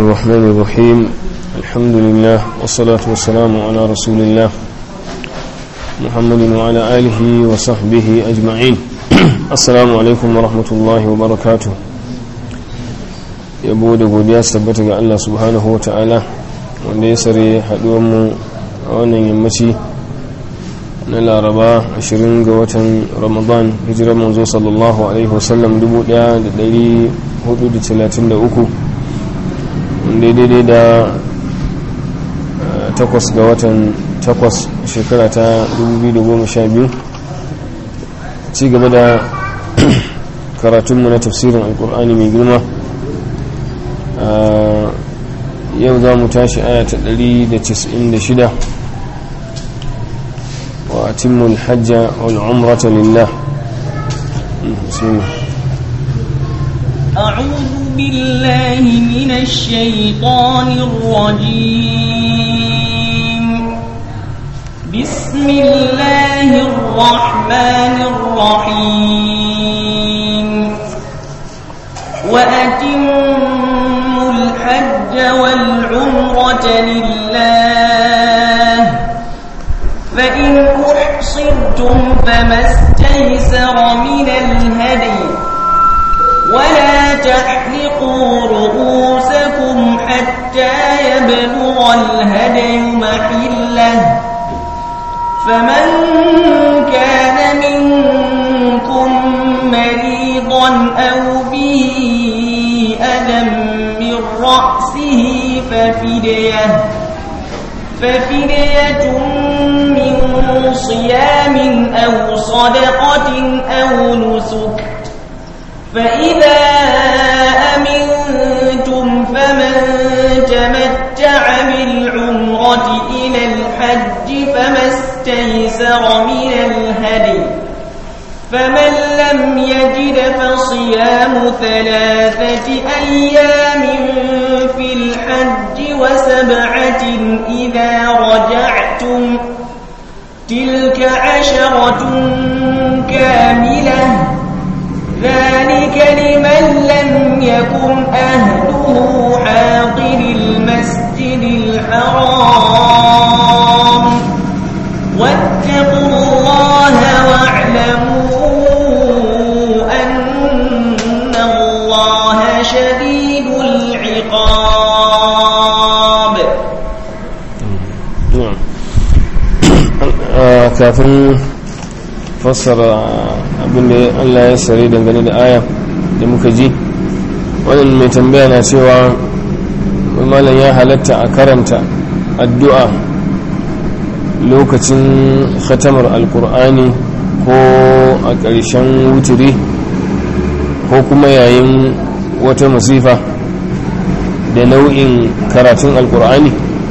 الرحمن الرحيم الحمد لله والصلاة والسلام على رسول الله محمد وعلى آله وصحبه أجمعين السلام عليكم ورحمة الله وبركاته yabo da godiya su tabbata ga Allah subhanahu wa ta'ala wanda ya sare haɗuwanmu a wannan yammaci na laraba 20 ga watan ramadan hijirar manzo sallallahu alaihi wasallam 1433 wanda daidai da takwas ga watan takwas shekara ta 2012 ci gaba da karatunmu na tafsirin alkur'ani mai girma yau za mu tashi aya ta 196 wa atimmu alhajja wal umrata lillah bismillah أعوذ بالله من الشيطان الرجيم بسم الله الرحمن الرحيم وأتموا الحج والعمرة لله فإن أحصرتم فما استيسر من الهدي ولا تحلقوا رؤوسكم حتى يبلغ الهدي محله فمن كان منكم مريضا أو به أذى من رأسه ففدية ففدية من صيام أو صدقة أو نسك فإذا أمنتم فمن تمتع بالعمرة إلى الحج فما استيسر من الهدي فمن لم يجد فصيام ثلاثة أيام في الحج وسبعة إذا رجعتم تلك عشرة كاملة ذلك لمن لم يكن أهله حاضر المسجد الحرام واتقوا الله واعلموا أن الله شديد العقاب نعم kafin fassara abinda Allah ya sare dangane da aya da muka ji wannan mai tambaya na cewa malam ya halatta a karanta addu'a lokacin khatamar alkur'ani ko a ƙarshen wuturi ko kuma yayin wata masifa da nau'in karatun alkur'ani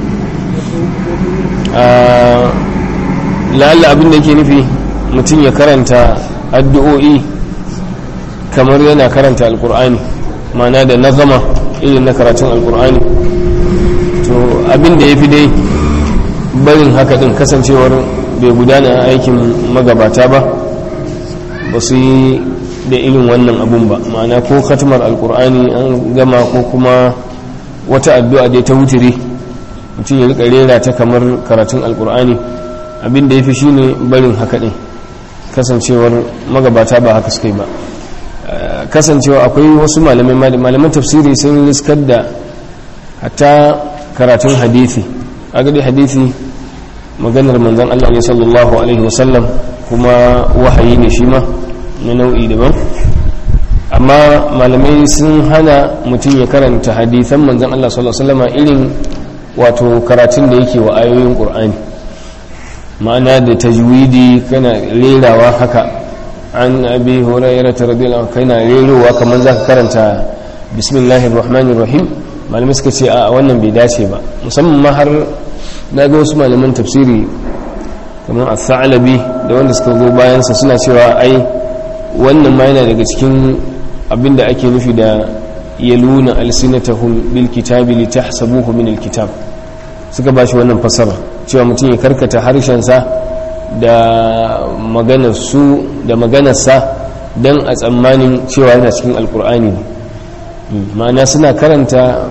a la'alla abin da ke nufi mutum ya karanta addu'o'i kamar yana karanta alkur'ani mana da nazama irin na karatun alkur'ani to abin da ya fi dai barin haka din kasancewar bai gudana aikin magabata ba ba su yi da irin wannan abun ba ma'ana ko katimar alkur'ani an gama ko kuma wata addu'a dai ta wutiri mutum ya rika rera ta kamar karatun alkur'ani abin da ya fi shine barin haka din kasancewar magabata ba haka suka yi ba kasancewa akwai wasu malamai malaman tafsiri sun riskar da hatta karatun hadithi agadi hadithi maganar manzan Allah ne sallallahu alaihi wasallam kuma wahayi ne shi ma na nau'i daban amma malamai sun hana mutum ya karanta hadithan manzan Allah sallallahu alaihi wasallama irin wato karatun da yake wa ayoyin ƙur'ani ma'ana da tajwidi kana rerawa haka an abi hurairah radiyallahu kana rerowa kamar zaka karanta bismillahir rahmanir rahim malamai suka ce a wannan bai dace ba musamman ma har na ga wasu malaman tafsiri kamar al-thalabi da wanda suka zo bayan sa suna cewa ai wannan ma yana daga cikin abinda ake nufi da yaluna alsinatahum bil kitabi litahsabuhu min al-kitab suka bashi wannan fasara cewa mutum ya karkata harshensa da maganarsu da maganarsa don a tsammanin cewa yana cikin alkur'ani ne ma'ana suna karanta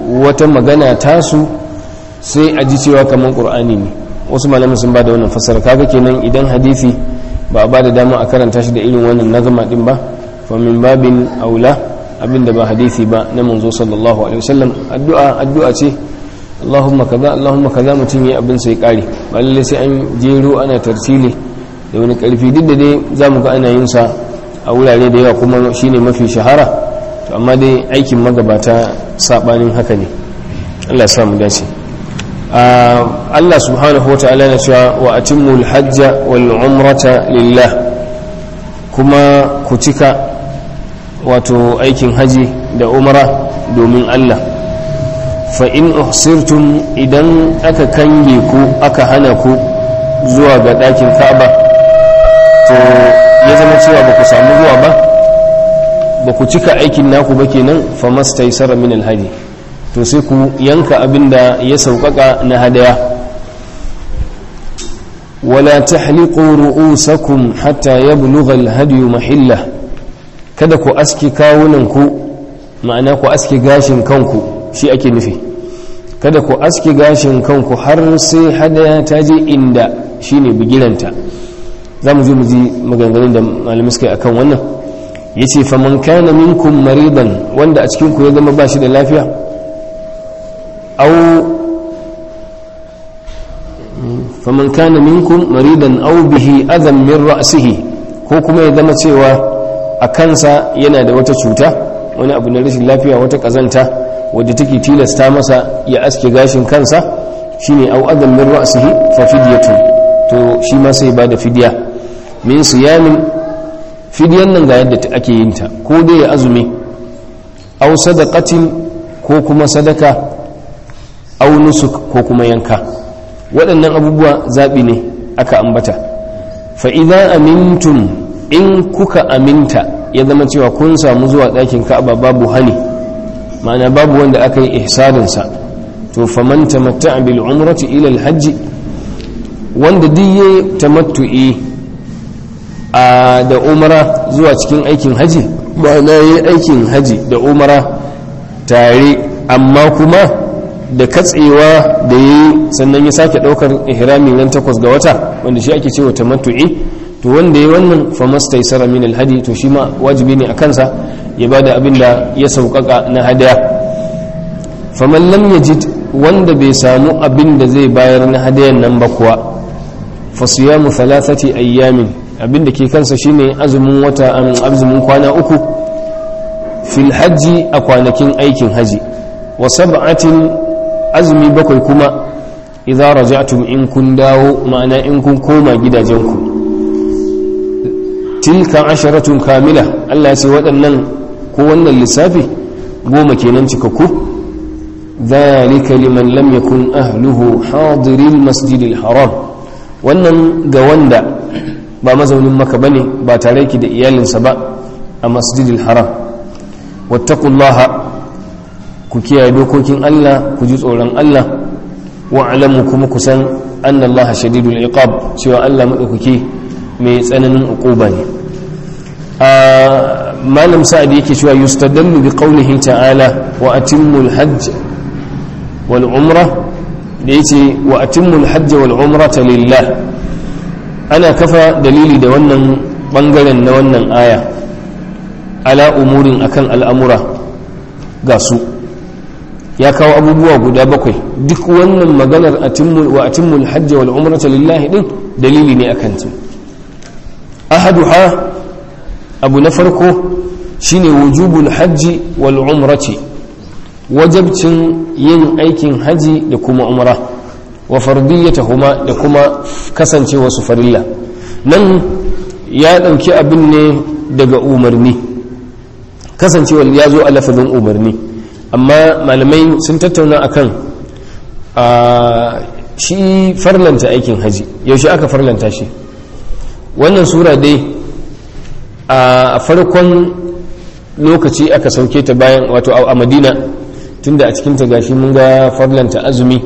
wata magana tasu sai a ji cewa kamar ƙur'ani ne wasu malamin sun ba da wannan fasara kaga kenan idan hadisi ba a ba da dama a karanta shi da irin wannan nazama din ba fa min babin aula abinda ba hadisi ba na manzo sallallahu alaihi wasallam addu'a addu'a ce Allahumma kaza Allahumma kaza mutum yi abin sai kare ba lalle sai an jero ana tarsili da wani karfi duk da dai zamu ga ana yin sa a wurare da yawa kuma shine mafi shahara to amma dai aikin magabata sabanin haka ne Allah ya sa mu dace Allah subhanahu wata'ala na cewa wa atimmul hajja wal umrata lillah kuma ku cika wato aikin haji da umra domin Allah fa in uhsirtum idan aka kange ku aka hana ku zuwa ga ɗakin Ka'aba to ya zama cewa ba ku samu zuwa ba ba ku cika aikin naku ba kenan fa mastaysara min alhaji to sai ku yanka abinda ya sauƙaƙa na hadaya wala tahliqu ru'usakum hatta yablugha alhadi mahillah kada ku aski kawunan ku ma'ana ku aski gashin kanku shi ake nufi kada ku aski gashin kanku har sai hadaya ta je inda shine bigiranta za mu je mu ji maganganun da malamai suka yi akan wannan yace faman kana minkum maridan wanda a cikin ku ya zama ba shi da lafiya أو فمن كان منكم مريضا أو به أذى من رأسه ko kuma ya zama cewa a kansa yana da wata cuta wani abu na rashin lafiya wata kazanta wadda take tilasta masa ya aske gashin kansa shine au adam min ra'sihi fa fidyatun to shi ma sai ba da fidya min siyamin fidyan nan ga yadda ake yin ta ko dai ya azumi au sadaqatin ko kuma sadaka au nusuk ko kuma yanka waɗannan abubuwa zaɓi ne aka ambata fa'iza amintum in kuka aminta ya zama cewa kun samu zuwa ɗakin ka'aba babu hani ma'ana babu wanda aka yi ihsarinsa to faman tamatta bil umrati ila alhajji wanda diye tamattu'i a da umara zuwa cikin aikin haji ma'ana yi aikin haji da umara tare amma kuma da katsewa da yi sannan ya sake daukar ihrami nan takwas ga wata wanda shi ake cewa tamattu'i to wanda ya wannan fa mastaysara min alhadi to shi ma wajibi ne a kansa ya bada abin da ya sauƙaƙa na hadaya faman lam yajid wanda bai samu abin da zai bayar na hadayan nan ba kuwa fa siyamu thalathati ayyamin abin da ke kansa shine azumin wata azumin kwana uku fil hajji a kwanakin aikin haji wa sab'atin azumi bakwai kuma idza raja'tum in kun dawo ma'ana in kun koma gidajenku tilka asharatun kamila Allah ya ce waɗannan ko wannan lissafi goma kenan cikakku dhalika liman lam yakun ahluhu hadiril masjidil haram wannan ga wanda ba mazaunin maka bane ba tare ki da iyalinsa ba a masjidil haram wattaqullaha ku kiyaye dokokin Allah ku ji tsoron Allah wa alamu kuma ku san anna Allah shadidul iqab cewa Allah madaukake mai tsananin uquba ne a malam sa'ad yake cewa yustadallu bi qawlihi ta'ala wa atimmul hajj wal umra da yace wa atimmul hajj wal umrata lillah ana kafa dalili da wannan bangaren na wannan aya ala umurin akan al'amura ga su ya kawo abubuwa guda bakwai duk wannan maganar wa atimmul hajji wal umrata lillahi din dalili ne akan su ahaduha abu na farko shine wujubul hajji wal umrati wajabcin yin aikin haji da kuma umra wa fardiyatahuma da kuma kasancewa su farilla nan ya dauki abin ne daga umarni kasancewa ya zo a lafazin umarni amma malamai sun tattauna akan a shi farlanta aikin haji yaushe aka farlanta shi wannan sura dai a farkon lokaci aka sauke ta bayan wato a madina tunda a cikinta gashi mun ga farlanta azumi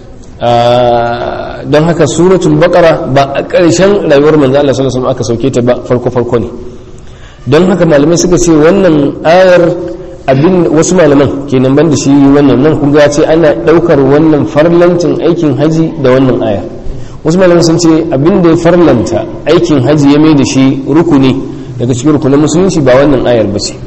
don haka suratul baqara ba a ƙarshen rayuwar manzo Allah sallallahu alaihi aka sauke ta ba farko farko ne don haka malamai suka ce wannan ayar abin wasu malaman kenan ban da shi wannan nan kun ga ce ana daukar wannan farlancin aikin haji da wannan aya wasu malaman sun ce abin da ya farlanta aikin haji ya mai da shi rukuni daga cikin rukunin musulunci ba wannan ayar ba ce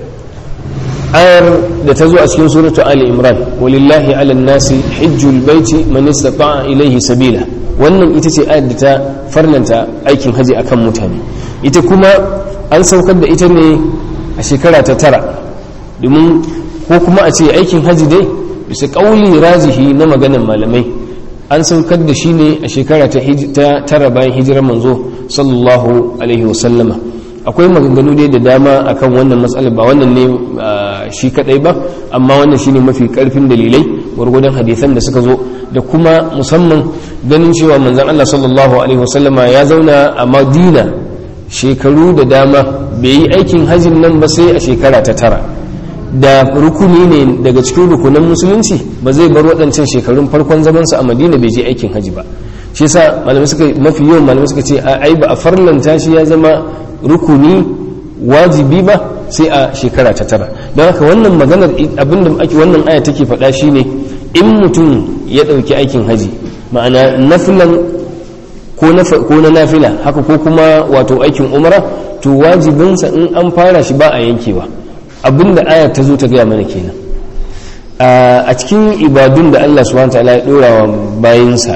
ayar da ta zo a cikin suratu ali imran walillahi ala nasi hijjul baiti man istata'a ilayhi sabila wannan ita ce ayar da ta farlanta aikin haji akan mutane ita kuma an saukar da ita ne a shekara ta tara domin ko kuma a ce aikin haji dai bisa kauli razihi na maganan malamai an saukar da shi ne a shekara ta tara bayan hijirar manzo sallallahu alaihi wasallama akwai maganganu dai da dama akan wannan matsalar ba wannan ne shi kadai ba amma wannan shine mafi karfin dalilai gwargwadon hadisan da suka zo da kuma musamman ganin cewa manzon Allah sallallahu alaihi wasallama ya zauna a Madina shekaru da dama bai yi aikin hajjin nan ba sai a shekara ta tara da rukuni ne daga cikin rukunan musulunci ba zai bar waɗancan shekarun farkon zamansa a madina bai je aikin hajji ba shi yasa malamai suka mafi yawan malamai suka ce ai ba a farlanta shi ya zama rukuni wajibi ba sai a shekara ta tara don haka wannan maganar abinda ake wannan aya take faɗa shine in mutum ya ɗauki aikin haji ma'ana nafilan ko na nafila haka ko kuma wato aikin umara to wajibinsa in an fara shi ba a yankewa abinda aya ta zo ta gaya mana kenan a cikin ibadun da Allah subhanahu ta'ala ya dora wa bayinsa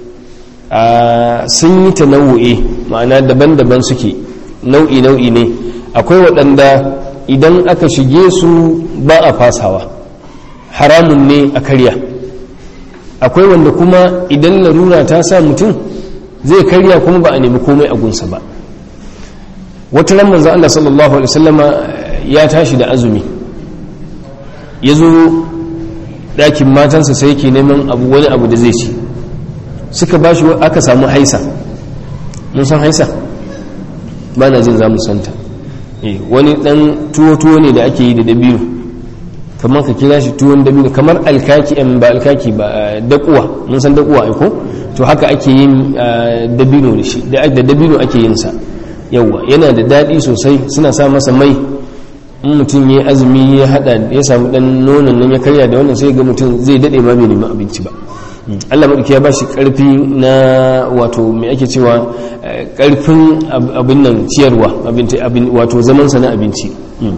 sun yi ta nau'e ma'ana daban-daban suke nau'i nau'i ne akwai waɗanda idan aka shige su ba a fasawa haramun ne a karya akwai wanda kuma idan larura ta sa mutum zai karya kuma ba a nemi komai a gunsa ba wata ran manzo Allah sallallahu alaihi wasallama ya tashi da azumi ya zo ɗakin matansa sai yake neman abu wani abu da zai ci suka ba shi aka samu haisa mun san haisa ba na jin za mu santa wani ɗan tuwo-tuwo ne da ake yi da dabino kamar ka kira shi tuwon dabino kamar alkaki ba alkaki ba dakuwa mun san dakuwa aiko to haka ake yin dabino da shi da dabino ake yin sa yawwa yana da daɗi sosai suna sa masa mai in mutum ya azumi ya hada ya samu dan nonon nan ya karya da wannan sai ga mutum zai dade ma bai nemi abinci ba Allah madauki ya bashi karfi na wato me ake cewa karfin abin nan ciyarwa abin wato zaman sa na abinci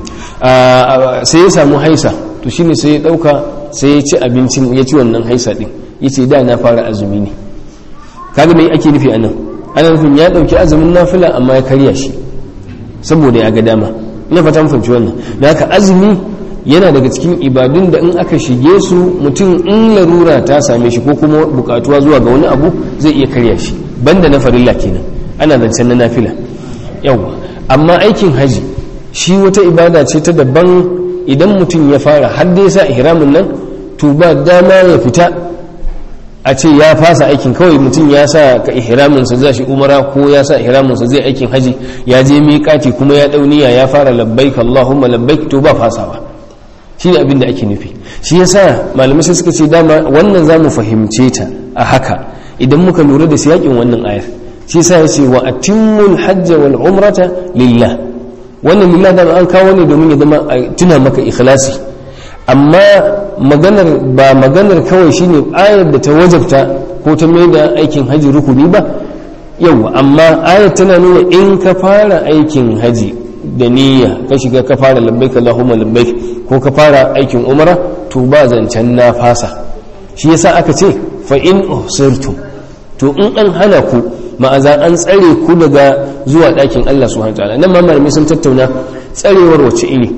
sai ya samu haisa to shine sai ya dauka sai ya ci abincin ya ci wannan haisa din yace da na fara azumi ne kaga me ake nufi anan ana nufin ya dauki azumin nafila amma ya karya shi saboda ya ga dama ina fata mun fahimci wannan da haka azumi yana daga cikin ibadun da in aka shige su mutum in larura ta same shi ko kuma bukatuwa zuwa ga wani abu zai iya karya shi banda na farilla kenan ana zancen na nafila yawa amma aikin haji shi wata ibada ce ta daban idan mutum ya fara har da ya sa ihramin nan to ba dama ya fita a ce ya fasa aikin kawai mutum ya sa ka ihraminsa za shi umara ko ya sa ihraminsa zai aikin haji ya je miƙati kuma ya dauniya ya fara labbaik Allahumma labbaik to ba fasawa shi ne abin da ake nufi shi yasa malamai sai suka ce dama wannan za mu fahimce ta a haka idan muka lura da siyakin wannan ayar shi yasa ya ce wa atimmul hajja wal umrata lillah wannan lillah da an kawo ne domin ya zama tuna maka ikhlasi amma maganar ba maganar kawai shine ayar da ta wajabta ko ta mai da aikin haji rukuni ba yau amma ayar tana nuna in ka fara aikin haji da niyya ka shiga ka fara labbaik Allahumma labbaik ko ka fara aikin umara to ba zancen na fasa shi yasa aka ce fa in uhsirtum to in an hana ku ma'aza an tsare ku daga zuwa ɗakin Allah subhanahu wa ta'ala nan ma malamai sun tattauna tsarewar wace iri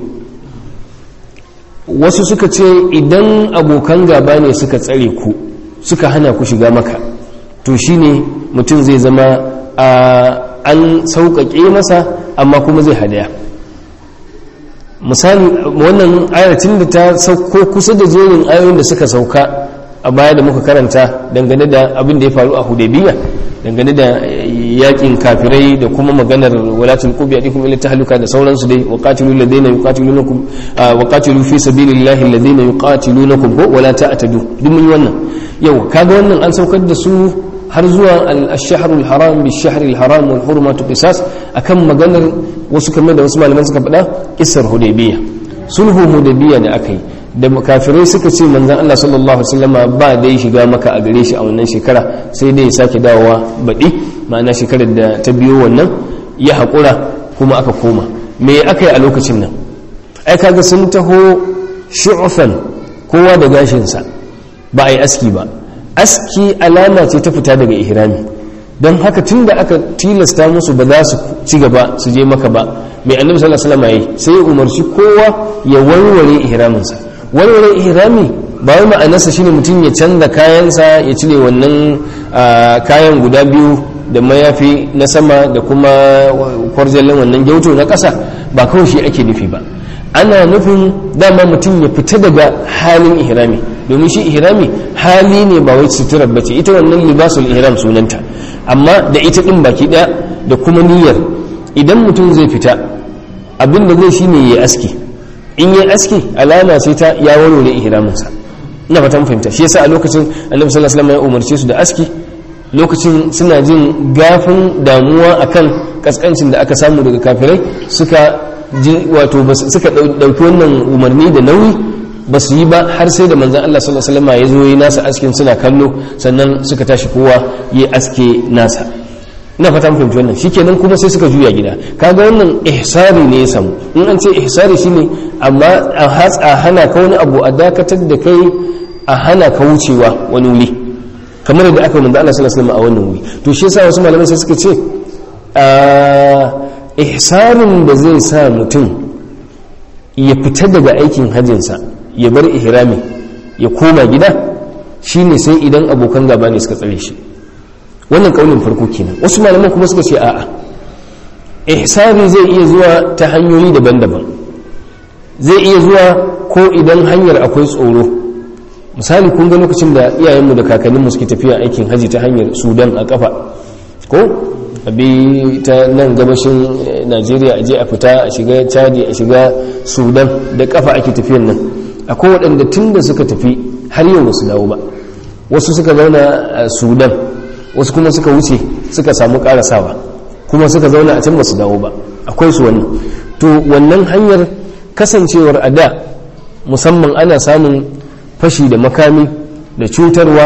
wasu suka ce idan abokan gaba ne suka tsare ku suka hana ku shiga maka to shine mutum zai zama an sauƙaƙe masa amma kuma zai hadaya misali wannan ayatun da ta sauko kusa da jerin ayoyin da suka sauka a baya da muka karanta dangane da abin da ya faru a hudaybiya dangane da yakin kafirai da kuma maganar walatul qubi adikum ila tahluka da sauransu dai wa qatilu alladhina yuqatilunakum wa qatilu fi sabilillahi alladhina yuqatilunakum ko wala ta'tadu duk mun yi wannan yau kaga wannan an saukar da su har zuwa al-shahr al-haram bi shahr al-haram wal hurmatu qisas akan maganar wasu kamar da wasu malaman suka faɗa kissar hudaybiya sulhu hudaybiya da aka yi da kafirai suka ce manzon Allah sallallahu alaihi wasallama ba dai shiga maka a gare shi a wannan shekara sai dai ya sake dawowa baɗi ma'ana shekarar da ta biyo wannan ya haƙura kuma aka koma me aka yi a lokacin nan ai kaga sun taho shu'ufan kowa da gashinsa ba a yi aski ba aski alama ce ta fita daga ihrami don haka tun da aka tilasta musu ba za su ci gaba su je maka ba mai annabi sallallahu alaihi wasallam yayi sai ya umarci kowa ya warware ihraminsa warware ihrami ba wai ma'anarsa shine mutum ya canza kayansa ya cire wannan kayan guda biyu da mayafi na sama da kuma kwarjalin wannan gyauto na ƙasa ba kawai shi ake nufi ba ana nufin dama mutum ya fita daga halin ihrami domin shi ihrami hali ne ba wai suturar bace ita wannan libasul ihram sunanta amma da ita din baki daya da kuma niyyar idan mutum zai fita abin da zai shine ya aski in ya aski alama sai ta ya warware ihraminsa ina fatan fahimta shi yasa a lokacin annabi sallallahu alaihi wasallam ya umarce su da aski lokacin suna jin gafin damuwa akan kaskancin da aka samu daga kafirai suka wato suka dauki wannan umarni da nauyi ba su yi ba har sai da manzan Allah sallallahu alaihi wasallam ya zo yi nasa askin suna kallo sannan suka tashi kowa yi aske nasa ina fata mun fahimci wannan shikenan kuma sai suka juya gida kaga wannan ihsari ne ya samu in an ce ihsari shine amma a hatsa hana ka wani abu a dakatar da kai a hana ka wucewa wani wuri kamar yadda aka manzo Allah sallallahu alaihi wasallam a wannan wuri to shi yasa wasu malamai sai suka ce ihsarin da zai sa mutum ya fita daga aikin hajjinsa ya bar ihrami ya koma gida shine sai idan abokan gaba ne suka tsare shi wannan kaulin farko kenan wasu malaman kuma suka ce a'a ihsari zai iya zuwa ta hanyoyi daban-daban zai iya zuwa ko idan hanyar akwai tsoro misali kun ga lokacin da iyayenmu da kakanninmu suke tafiya aikin haji ta hanyar sudan a kafa ko abi ta nan gabashin najeriya a je a fita a shiga chadi a shiga sudan da kafa ake tafiyan nan akwai waɗanda tun da suka tafi har yau ba su dawo ba wasu suka zauna a sudan wasu kuma suka wuce suka samu karasawa kuma suka zauna a can ba su dawo ba akwai su wannan to wannan hanyar kasancewar a da musamman ana samun fashi da makami da cutarwa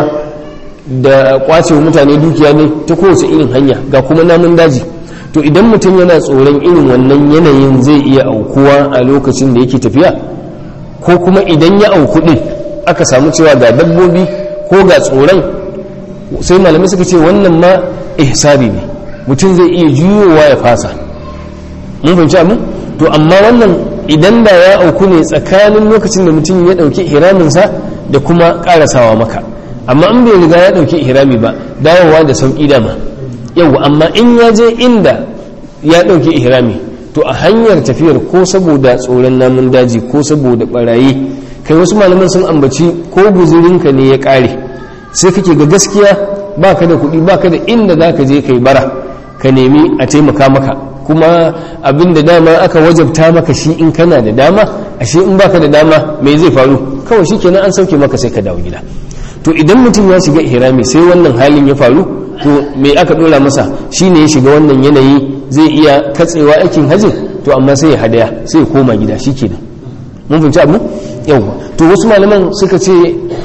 da kwacewa mutane dukiya ne ta kowace irin hanya ga kuma namun daji to idan mutum yana tsoron irin wannan yanayin zai iya aukuwa a lokacin da yake tafiya ko kuma idan ya auku din aka samu cewa ga dabbobi ko ga tsoron sai malamai suka ce wannan ma ihsari ne mutum zai iya juyowa ya fasa mun fahimci abu to amma wannan idan da ya auku ne tsakanin lokacin da mutum ya dauki ihraminsa da kuma karasawa maka amma in bai riga ya dauki ihrami ba dawowa da sauki dama yau amma in ya je inda ya dauki ihrami to a hanyar tafiyar ko saboda tsoron namun daji ko saboda barayi kai wasu malaman sun ambaci ko guzurinka ne ya kare sai kake ga gaskiya baka da kuɗi baka da inda za ka je kai bara ka nemi a taimaka maka kuma abin da dama aka wajabta maka shi in kana da dama ashe in baka da dama me zai faru kawai shi kenan an sauke maka sai ka dawo gida to idan mutum ya shiga ihrami sai wannan halin ya faru to me aka dora masa shine ya shiga wannan yanayi zai iya katsewa aikin hajji to amma sai ya hadaya sai ya koma gida shikenan mun fahimci abu yawa to wasu malaman suka ce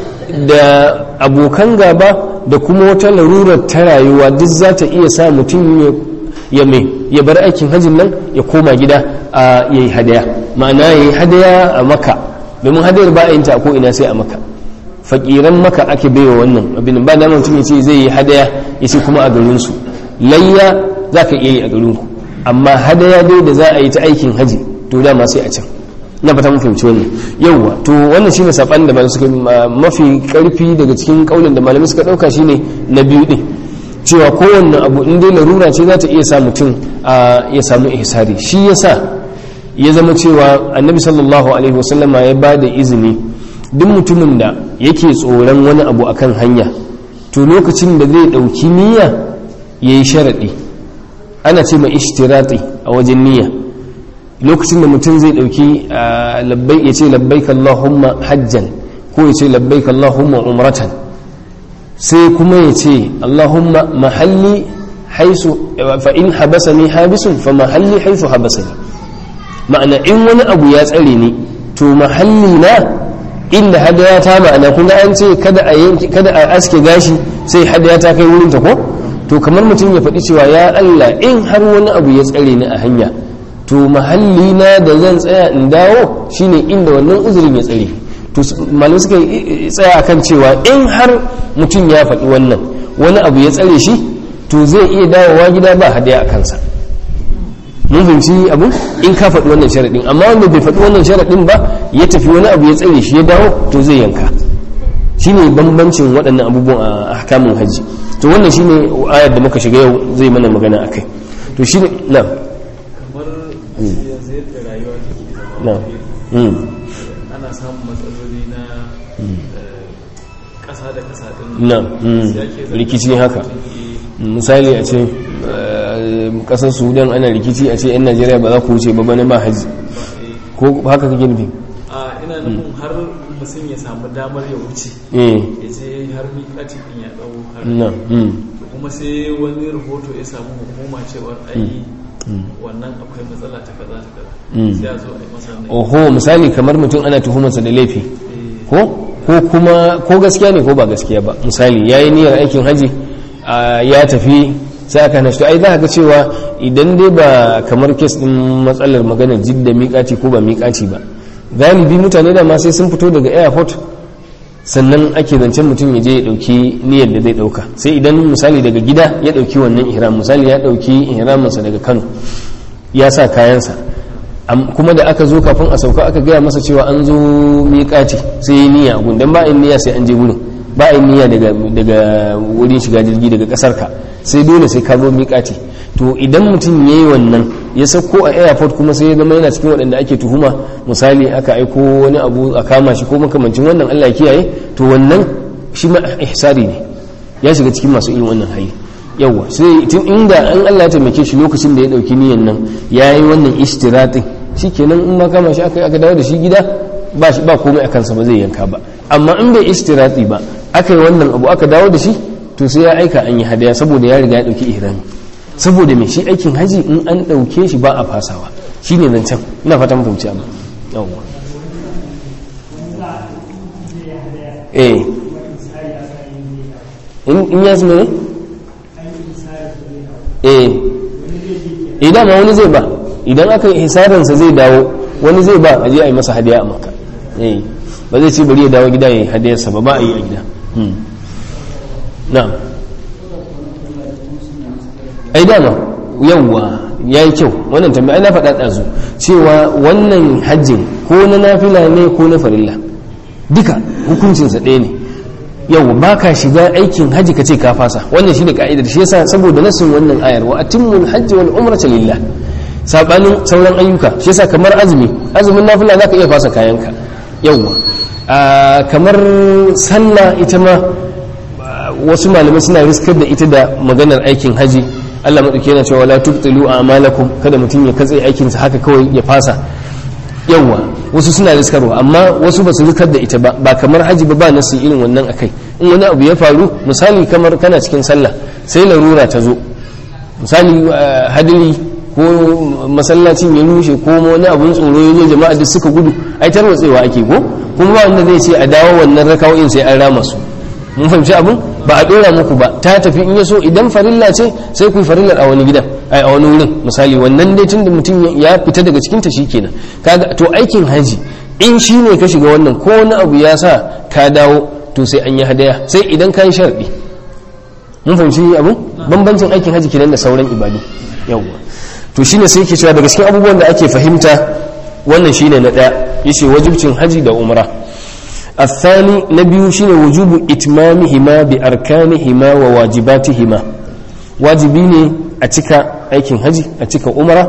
da abokan gaba da kuma wata larurar ta rayuwa duk za ta iya sa mutum ya mai ya bar aikin hajjin nan ya koma gida a yayi hadaya ma'ana yayi hadaya a maka domin hadayar ba a yin ta ko ina sai a maka fakiran maka ake baiwa wannan abin ba da mutum ya ce zai yi hadaya ya ce kuma a garinsu layya za ka iya yi a garinku amma hadaya dai da za a yi ta aikin haji to dama sai a can na fata mun fahimci wannan yauwa to wannan shine saban da malamai suka mafi karfi daga cikin kaulin da malamai suka dauka shine na biyu din cewa kowanne abu in dai larura ce za ta iya sa mutum ya samu ihsari shi yasa ya zama cewa annabi sallallahu alaihi wasallama ya ba da izini duk mutumin da yake tsoron wani abu akan hanya to lokacin da zai ɗauki niyya ya yi sharaɗi ana ce mai ishtirati a wajen niyya lokacin da mutum zai ɗauki ya ce labbaik Allahumma hajjan ko ya ce labbaik Allahumma umratan sai kuma ya ce Allahumma mahalli haisu fa in habasani habisun fa mahalli haisu habasani ma'ana in wani abu ya tsare ni to mahalli na inda hadaya ta ma'ana kuma an ce kada a yanki kada a aske gashi sai hadaya ta kai wurin ta ko to kamar mutum ya faɗi cewa ya Allah in har wani abu ya tsare ni a hanya to mahalli na da zan tsaya in dawo shine inda wannan uzurin ya tsare to malamai suka tsaya akan cewa in har mutum ya faɗi wannan wani abu ya tsare shi to zai iya dawowa gida ba hadaya a kansa mun fahimci abu in ka faɗi wannan sharaɗin amma wanda bai faɗi wannan sharaɗin ba ya tafi wani abu ya tsare shi ya dawo to zai yanka shine bambancin waɗannan abubuwan a hakamin hajji to wannan shine ayar da muka shiga yau zai mana magana akai to shine na kamar yanzu yadda rayuwa take na zama ana samun matsaloli na ƙasa da ƙasa ɗin na rikici haka misali a ce kasar sudan ana rikici a ce 'yan najeriya ba za ku wuce ba bane ba haji ko haka kake nufi a ina nufin har mutum ya samu damar ya wuce eh ya je har miƙati ɗin ya ɗau har na mm, to kuma sai wani rahoto ya samu hukuma cewar ai wannan akwai matsala ta kaza ta kaza Mm. sai a zo a yi masa nan oho misali kamar mutum ana tuhumarsa da laifi ko ko kuma ko gaskiya ne ko ba gaskiya ba misali yayi niyyar aikin haji a, ya tafi sai aka hana shi to ai za ka ga cewa idan dai ba kamar kes din matsalar magana jidda miƙaci ko ba miƙaci ba galibi mutane da ma sai sun fito daga airport sannan ake zancen mutum ya je ya dauki niyyar da zai dauka sai idan misali daga gida ya dauki wannan ihram misali ya dauki ihraminsa daga Kano ya sa kayansa Am- kuma da aka zo kafin a sauka aka gaya masa cewa an zo miƙaci sai yi niyya a gundan ba a yi niyya sai an je wurin ba a yi niyya daga daga wurin shiga jirgi daga ƙasar ka sai dole sai ka zo miƙaci to idan mutum ya yi wannan ya sauko a airport kuma sai ya zama yana cikin waɗanda ake tuhuma misali aka aiko wani abu a kama shi ko makamancin wannan Allah ya kiyaye to wannan shi ma ihsari ne ya shiga cikin masu irin wannan hali yawa sai tun inda an Allah ya taimake shi lokacin da ya dauki niyan nan yayi wannan ishtiratin shikenan in ma kama shi aka aka dawo da shi gida ba shi ba komai akan sa ba zai yanka ba amma in bai ishtirati ba aka yi wannan abu aka dawo da shi to sai ya aika an yi hadaya saboda ya riga ya dauki ihrami saboda me shi aikin haji in an dauke shi ba a fasawa shine zancen ina fata mun fahimci abu yawa eh in in ya zama ne eh idan ma wani zai ba idan aka yi hisarinsa zai dawo wani zai ba a je a yi masa hadiya a maka eh ba zai ce bari ya dawo gida ya yi hadiyarsa ba ba a yi a gida Hmm. na ai dama yawwa ya yi kyau wannan tambaya ai na faɗa ɗazu cewa wannan hajjin ko na nafila ne ko na farilla duka hukuncinsa ɗaya ne yau ba ka shiga aikin haji ka ce ka fasa wannan shine ka'idar shi yasa saboda nasin wannan ayar wa atimmul hajji wal umrata lillah sabanin sauran ayyuka shi yasa kamar azumi azumin nafila zaka iya fasa kayanka yawwa a kamar sallah ita ma a, wasu malamai suna riskar da ita da maganar aikin haji Allah madauki yana cewa la tubtilu a'malakum kada mutum ya katse aikinsa haka kawai ya fasa yawwa wasu suna riskarwa amma wasu ba su rikar da ita ba ba kamar haji ba ba nasu irin wannan akai in wani abu ya faru misali kamar kana cikin sallah sai larura ta zo misali eh, hadiri ko masallacin ya rushe ko wani abun tsoro ya zo jama'a duk suka gudu ai tarwatsewa ake ko kuma ba wanda zai ce a dawo wannan rakawoyin sai an rama su mun fahimci abun ba a dora muku ba ta tafi in ya so idan farilla ce sai ku yi farillar a wani gidan ai a wani wurin misali wannan dai tun da mutum ya fita daga cikin ta shikenan kaga to aikin haji in shi ne ka shiga wannan ko wani abu ya sa ka dawo to sai an yi hadaya sai idan ka yi sharɗi mun fahimci abu bambancin aikin haji kenan da sauran ibadu yawwa to shine sai yake cewa daga cikin abubuwan da ake fahimta wannan shine na ɗaya yace wajibcin haji da umra الثاني نبي شين وجوب إتمامهما بأركانهما وواجباتهما واجبيني أتكا أيكين هجي أتكا أمرا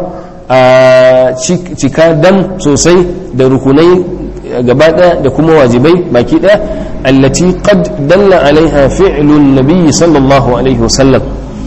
cika dam sosai da rukunai gaba ɗaya da kuma wajibai baki ɗaya allati qad dalla alaiha fi'lun nabiyyi sallallahu alaihi wasallam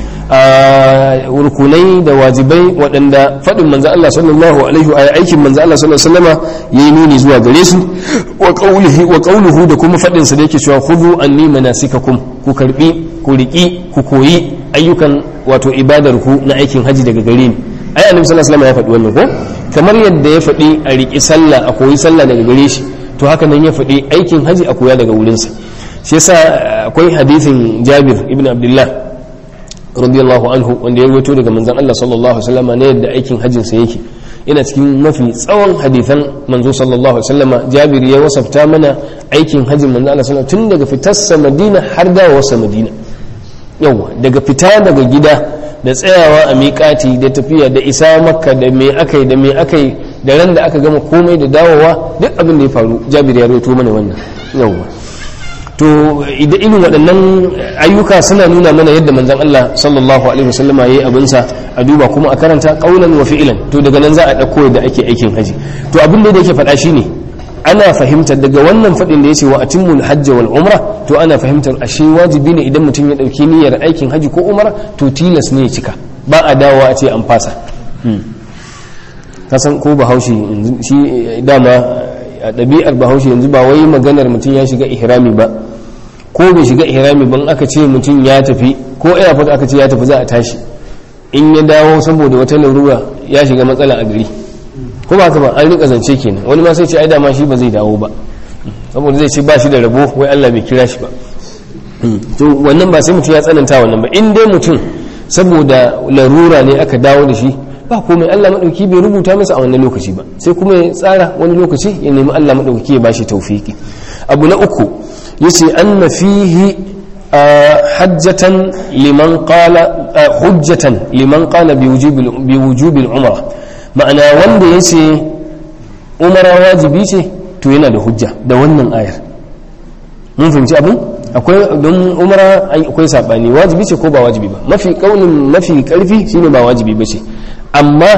rukunai da wajibai waɗanda faɗin manzo Allah sallallahu alaihi wa aikin manzo Allah sallallahu alaihi wasallama yayi nuni zuwa gare su wa qawlihi wa qawluhu da kuma faɗin sa da yake cewa khudhu anni manasikakum ku karbi ku riki ku koyi ayyukan wato ibadar ku na aikin haji daga gare ni ai annabi sallallahu alaihi wasallam ya faɗi wannan ko kamar yadda ya faɗi a riƙi sallah a koyi sallah daga gare shi to haka nan ya faɗi aikin haji a koya daga wurinsa shi yasa akwai hadithin Jabir ibn Abdullah radiyallahu anhu wanda ya rawaito daga manzon Allah sallallahu alaihi wasallam ne yadda aikin hajjin sa yake yana cikin mafi tsawon hadithan manzo sallallahu alaihi wasallam Jabir ya wasafta mana aikin hajjin manzo Allah sallallahu tun daga fitarsa Madina har dawowarsa Madina yawa daga fita daga gida da tsayawa a miƙati da tafiya da isa makka da me aka yi da me aka yi da ran da aka gama komai da dawowa duk abin da ya faru jabir ya rawaito mana wannan yawwa to idan irin waɗannan ayyuka suna nuna mana yadda manzon Allah sallallahu alaihi wasallam yayi abin sa a duba kuma a karanta qaulan wa fi'lan to daga nan za a dauko yadda ake aikin haji to abin da yake faɗa shine ana fahimtar daga wannan faɗin da yace wa atimmul hajj wal umra to ana fahimtar ashe wajibi ne idan mutum ya dauki niyyar aikin haji ko umra to tilas ne ya cika ba a dawowa a ce an fasa kasan ko bahaushe shi dama a ɗabi'ar bahaushe yanzu ba wai maganar mutum ya shiga ihrami ba ko bai shiga ihrami ban aka ce mutum ya tafi ko airport aka ce ya tafi za a tashi in ya dawo saboda wata larura ya shiga matsala a gari ko ba ba an rika zance kenan wani ma sai ce ai dama shi ba zai dawo ba saboda zai ce ba shi da rabo wai Allah bai kira shi ba to wannan ba sai mutum ya tsananta wannan ba in dai mutum saboda larura ne aka dawo da shi ba komai Allah madauki bai rubuta masa a wannan lokaci ba sai kuma ya tsara wani lokaci ya nemi Allah madauki ya bashi tawfiki abu na uku yace anna fihi hajjatan liman qala hujjatan liman qala bi wujubi bi wujubi al-umra ma'ana wanda yace umara wajibi ce to yana da hujja da wannan ayar mun fahimci abin akwai don umara akwai sabani wajibi ce ko ba wajibi ba mafi kaunin mafi karfi shine ba wajibi ba ce amma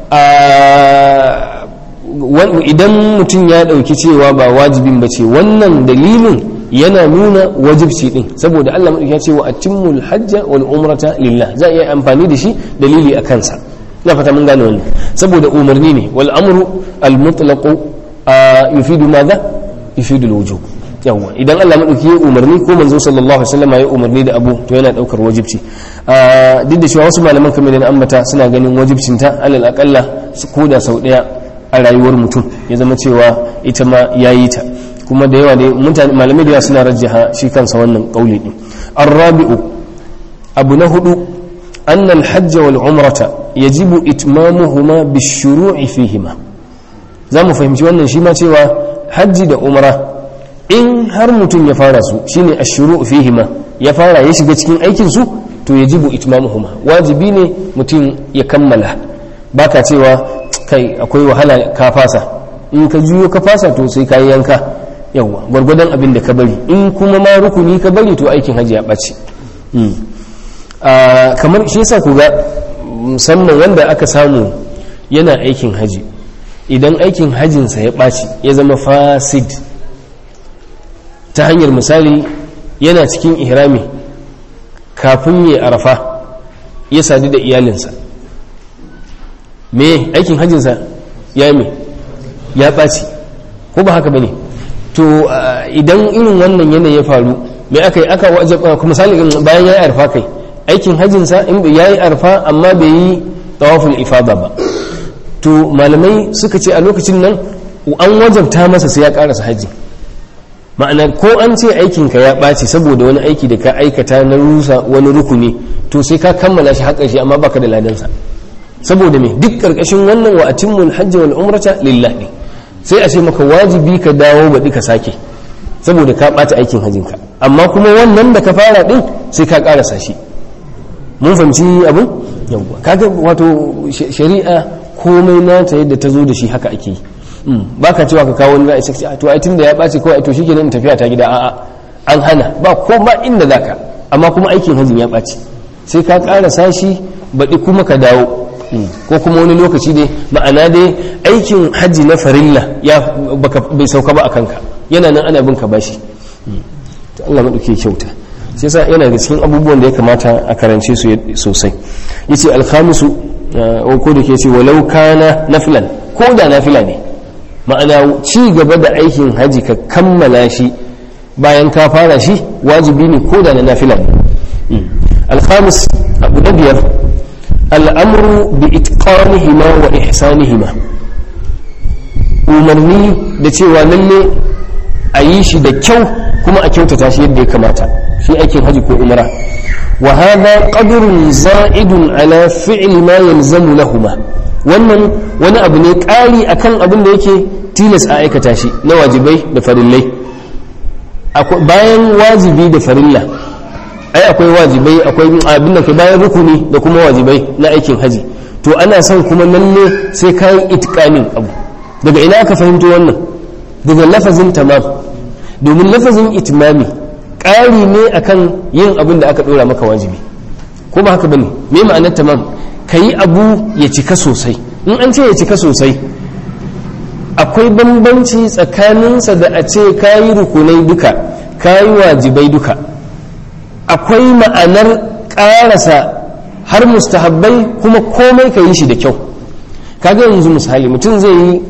idan mutum ya ɗauki cewa ba wajibin ba ce wannan dalilin yana nuna wajibci din saboda Allah ya ce wa atimmul hajja wal umrata lillah za a iya amfani da shi dalili a kansa na fata mun gane wannan saboda umarni ne wal amru al mutlaq yufidu madha yufidu al wujub yawa idan Allah madauki ya umarni ko manzo sallallahu alaihi wasallam ya umarni da abu to yana daukar wajibci duk da cewa wasu malaman kamar da ambata suna ganin wajibcin ta alal aqalla ko da sau daya a rayuwar mutum ya zama cewa ita ma yayi ta kuma da yawa ne mutane malamai da yawa suna rajjaha shi kansa wannan kauli din arabi'u abu na hudu anna al-hajj wal umrata yajibu itmamuhuma bishuru'i fihima za mu fahimci wannan shi ma cewa hajji da umra in har mutum ya fara su shine ashuru fihima ya fara ya shiga cikin aikin su to yajibu itmamuhuma wajibi ne mutum ya kammala baka cewa kai akwai wahala ka fasa in ka juyo ka fasa to sai ka yanka yawa gwargwadon abin da ka bari in kuma ma rukuni ka bari to aikin hajji ya ɓace kamar shi yasa ku ga musamman wanda aka samu yana aikin haji idan aikin hajinsa ya ɓaci ya zama fasid ta hanyar misali yana cikin ihrami kafin ya arafa ya sadu da iyalinsa me aikin hajjinsa ya me ya ɓaci ko ba haka ba ne to idan irin wannan yanayi ya faru me aka yi aka wajaba kuma misali bayan ya yi arfa kai aikin hajjinsa ya yi arfa amma bai yi tawaful ifada ba to malamai suka ce a lokacin nan an wajabta masa sai ya karasa hajji ma'ana ko an ce aikinka ya ɓaci saboda wani aiki da ka aikata na rusa wani rukuni to sai ka kammala shi haƙar shi amma baka da ladansa saboda me duk ƙarƙashin wannan wa atimmul hajji wal umrata lillahi sai a ce maka wajibi ka dawo baɗi ka sake saboda ka ɓata aikin hajjinka amma kuma wannan da ka fara ɗin sai ka ƙarasa shi mun fahimci abin yawwa kaga wato shari'a komai nata yadda ta zo da shi haka ake yi ba ka cewa ka kawo wani ra'ayi sai to ai tunda ya ɓaci kawai to shikenan tafiya ta gida a'a an hana ba ko ba inda zaka amma kuma aikin hajjin ya ɓaci sai ka ƙarasa shi baɗi kuma ka dawo ko kuma wani lokaci dai ma'ana dai aikin hajji na farilla ya bai sauka ba a kanka yana nan ana bin ka bashi to Allah maɗauke kyauta shi yasa yana da cikin abubuwan da ya kamata a karance su sosai yace alkhamisu ko da ke ce walau kana nafilan ko da nafila ne ma'ana ci gaba da aikin haji ka kammala shi bayan ka fara shi wajibi ne ko da na nafila ne alkhamis abu na biyar al'amru bi itqanihima wa ihsanihima umarni da cewa lalle a yi shi da kyau kuma a kyautata shi yadda ya kamata shi aikin haji ko umra wa hadha qadrun za'idun ala fi'li ma yalzamu lahuma wannan wani abu ne ƙari akan abin da yake tilas a aikata shi na wajibai da farillai bayan wajibi da farilla ai akwai wajibai akwai abin da ke bayan rukuni da kuma wajibai na aikin haji to ana son kuma lalle sai ka yi itikanin abu daga ina aka fahimto wannan daga lafazin tamam domin lafazin itimami ƙari ne akan yin abin da aka ɗora maka wajibi ko ba haka bane me ma'anar tamam ka yi abu ya cika sosai in an ce ya cika sosai akwai bambanci tsakaninsa da a ce ka yi rukunai duka ka yi wajibai duka akwai ma'anar ƙarasa har mustahabbai kuma komai ka yi shi da kyau kaga yanzu misali mutum zai yi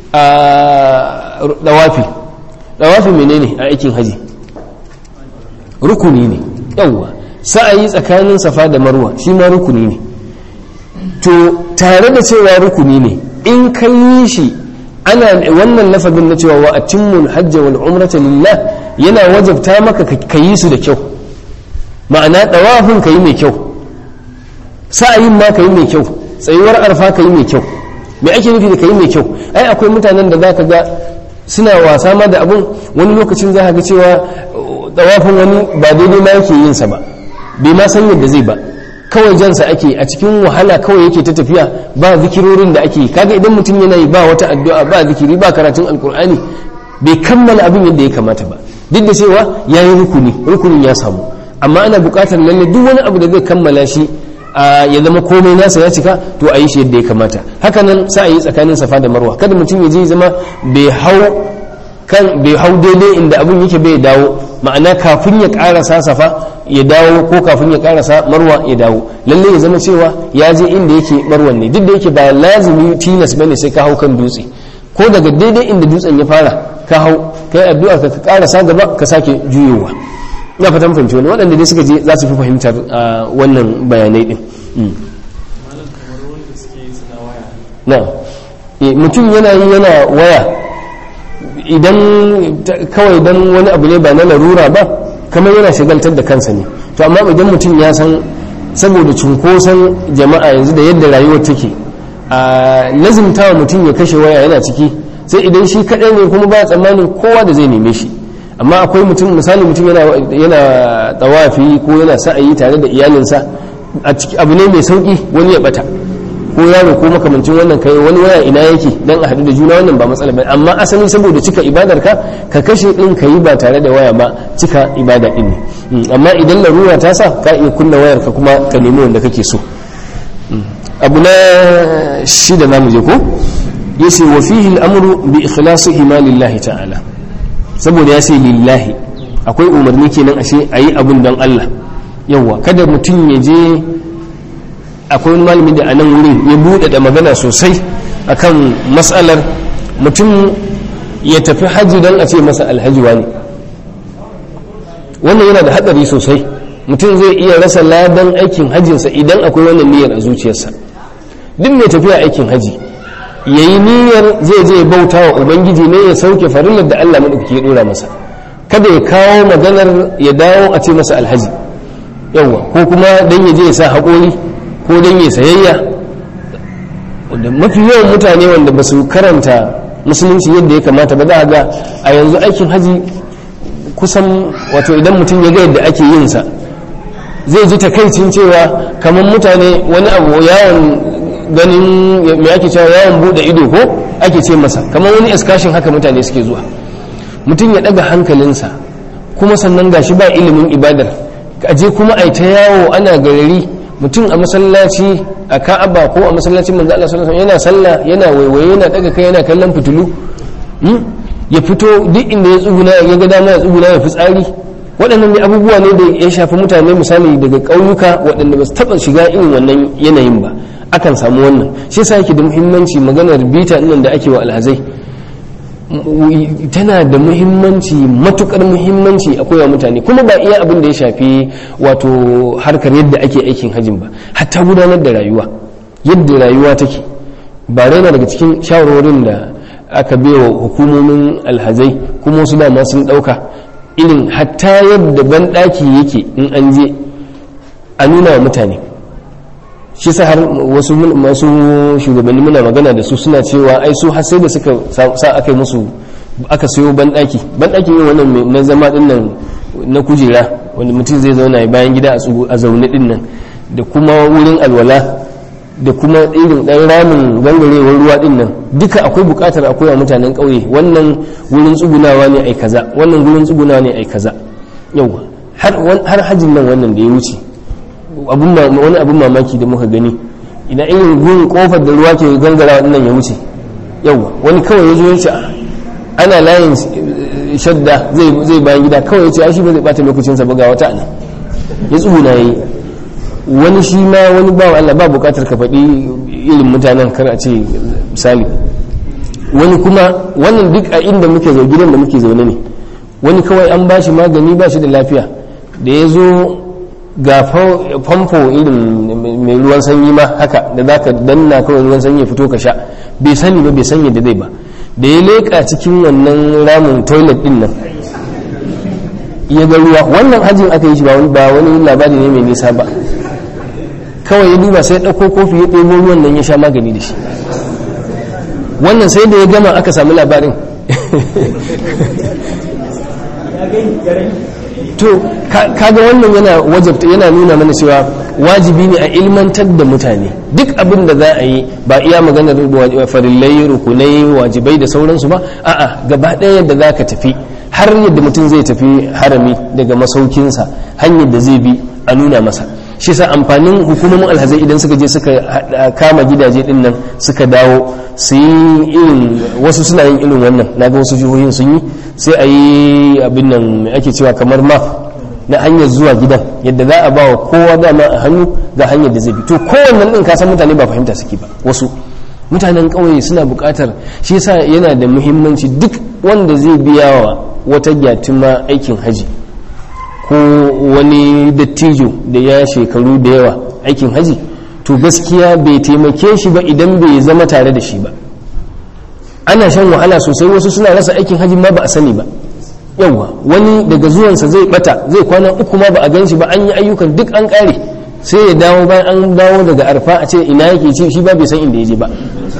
a dawafi dawafi menene a aikin haji rukuni ne yawwa sa'ayi tsakanin safa da marwa shi ma rukuni ne to tare da cewa rukuni ne in ka yi shi ana wannan lafazin na cewa wa atimmul hajj wal umrata lillah yana wajabta maka ka yi su da kyau ma'ana dawafin ka yi mai kyau sa'ayin ma ka yi mai kyau tsayuwar arfa ka yi mai kyau me ake nufi da ka yi mai kyau ai akwai mutanen da zaka ga suna wasa ma da abun wani lokacin za ka ga cewa dawafin wani ba daidai ma yake yin sa ba bai ma san yadda zai ba kawai jansa ake a cikin wahala kawai yake ta tafiya ba zikirorin da ake kaga idan mutum yana yi ba wata addu'a ba zikiri ba karatun alkur'ani bai kammala abin yadda ya kamata ba duk da cewa ya yi rukuni rukunin ya samu amma ana buƙatar lalle duk wani abu da zai kammala shi ya zama komai nasa ya cika to a yi shi yadda ya kamata haka nan sa a yi tsakanin safa da marwa kada mutum ya je zama bai hau kan bai hau daidai inda abin yake bai dawo ma'ana kafin ya karasa safa ya dawo ko kafin ya karasa marwa ya dawo lalle ya zama cewa ya je inda yake marwan ne duk da yake ba lazimi tilas bane sai ka hau kan dutse ko daga daidai inda dutsen ya fara ka hau kai addu'a ka karasa gaba ka sake juyowa ina fatan fahimci wani waɗanda dai suka je za su fi fahimtar wannan bayanai din na mutum yana yi yana waya idan kawai don wani abu ne ba na larura ba kamar yana shigaltar da kansa ne to amma idan mutum ya san saboda cunkoson jama'a yanzu da yadda rayuwar take a lazimtawa mutum ya kashe waya yana ciki sai idan shi kaɗai ne kuma ba tsammanin kowa da zai neme shi amma akwai mutum misali mutum yana tsawafi ko yana sa'ayi tare da iyalinsa abu ne mai sauki wani ya bata ko yaro ko makamancin wannan kai wani waya ina yake dan a haɗu da juna wannan ba matsala ba amma asali saboda cika ibadar ka ka kashe din ka yi ba tare da waya ba cika ibada din ne amma idan larura ta sa ka iya kunna wayar ka kuma ka nemi wanda kake so abu na shida namu je ko yace wa fihi al-amru bi ikhlasihi ma lillahi ta'ala saboda ya ce lillahi akwai umarni kenan ashe ayi abun don Allah yawa kada mutum ya je akwai wani malami da a nan wurin ya buɗe da magana sosai akan matsalar mutum ya tafi hajji don a ce masa alhaji wani wannan yana da hatsari sosai mutum zai iya rasa ladan aikin hajjinsa idan akwai wannan niyyar a zuciyarsa duk mai tafiya aikin haji ya yi niyyar zai je bauta wa ubangiji ne ya sauke farillar da allah maɗauki ya ɗora masa kada ya kawo maganar ya dawo a ce masa alhaji yawwa ko kuma don ya je ya sa haƙori ko don ya sayayya wanda mafi yawan mutane wanda ba su karanta musulunci yadda ya kamata ba za a ga a yanzu aikin haji kusan wato idan mutum ya ga yadda ake yin sa zai ji takaicin cewa kamar mutane wani abu yawon ganin mai ake cewa yawon bude ido ko ake ce masa kamar wani excursion haka mutane suke zuwa mutum ya daga hankalinsa kuma sannan gashi ba ilimin ibadar aje kuma a ta yawo ana garari mutum a masallaci a ka'aba ko a masallacin manzo Allah sallallahu alaihi yana sallah yana waiwaye yana daga kai yana kallon fitulu ya fito duk inda ya tsuguna ya ga dama ya tsuguna ya fitsari waɗannan abubuwa ne da ya shafi mutane misali daga ƙauyuka waɗanda ba su taɓa shiga irin wannan yanayin ba akan samu wannan shi yasa yake da muhimmanci maganar bita nan da ake wa alhazai m- tana da muhimmanci matukar muhimmanci a koya mutane kuma ba iya abin da ya shafi wato harkar yadda ake aikin hajjin ba hatta gudanar da rayuwa yadda rayuwa take ba raina daga cikin shawarwarin da aka wa hukumomin alhazai kuma wasu dama sun ɗauka irin hatta yadda banɗaki yake in an je a nuna wa mutane shi sa har wasu mun- masu shugabanni muna magana da su suna cewa ai su har sai da suka sa sa aka yi musu aka sayo banɗaki banɗaki ne wannan mai- na zama din nan na kujera wanda mutum zai zauna ya bayan gida a tsugu- a zaune din nan da kuma wurin alwala da kuma irin ɗan ramin gangarewar ruwa din nan duka akwai buƙatar a koya mutanen ƙauye wannan wurin tsugunawa ne ai kaza wannan wurin tsugunawa ne ai kaza yauwa har wan- har hajjin nan wannan da ya wuce abun ma- wani abun mamaki da muka gani ina irin gun kofar da ruwa ke gangara nan ya wuce yauwa wani kawai ya zo ya ce "Ah, ana layin eh, shadda zai zai bayan gida kawai ya ce ai shi ba zai bata lokacinsa ba ga wata ana ya tsuguna yayi wani shi ma wani ba Allah ba bukatar ka faɗi irin mutanen kar a ce misali wani kuma wannan duk a inda muke zaune gidan da muke zaune ne wani kawai an ba shi magani ba shi da lafiya da ya zo ga fa- famfo irin mai ruwan sanyi ma haka da za ka danna kawai ruwan sanyi ya fito ka sha bai sani ba bai san yadda zai ba da ya leƙa cikin wannan ramin toilet din nan ya ga ruwa wannan hajjin aka yi shi ba wani- ba wani labari ne mai nisa ba kawai ya duba sai ya ɗauko kofi ya ɗebo ruwan nan ya sha magani da shi wannan sai da ya gama aka sami labarin to ka- kaga wannan yana wajabta yana nuna mana cewa wajibi ne a ilmantar da mutane duk abin da za a yi ba iya maganar wa- farillai rukunai wajibai da sauransu ba a'a gaba ɗaya yadda za ka tafi har yadda mutum zai tafi harami daga masaukinsa hanyar da zai bi a nuna masa shi sa amfanin hukumomin alhazai idan suka je suka haɗa- kama gidaje din nan suka dawo su yi irin wasu suna yin irin wannan na ga wasu jihohin sun yi sai a yi abin nan mai ake cewa kamar map na hanyar zuwa gidan yadda za a ba wa kowa dama a hannu ga hanyar da zai bi to kowannan din ka san mutane ba fahimta suke ba wasu mutanen ƙauye suna buƙatar shi yasa yana da muhimmanci duk wanda zai biya wa wata gyatuma aikin haji ko wani dattijo da ya shekaru da yawa aikin haji to gaskiya bai taimake shi ba idan bai zama tare da shi ba ana shan wahala sosai wasu suna rasa aikin haji ma ba a sani ba yauwa wani daga zuwansa zai bata zai kwana uku ma ba a gan shi ba an yi ayyukan duk an kare sai ya dawo bayan an dawo daga arfa a ce ina yake ce shi ba bai san inda ya je ba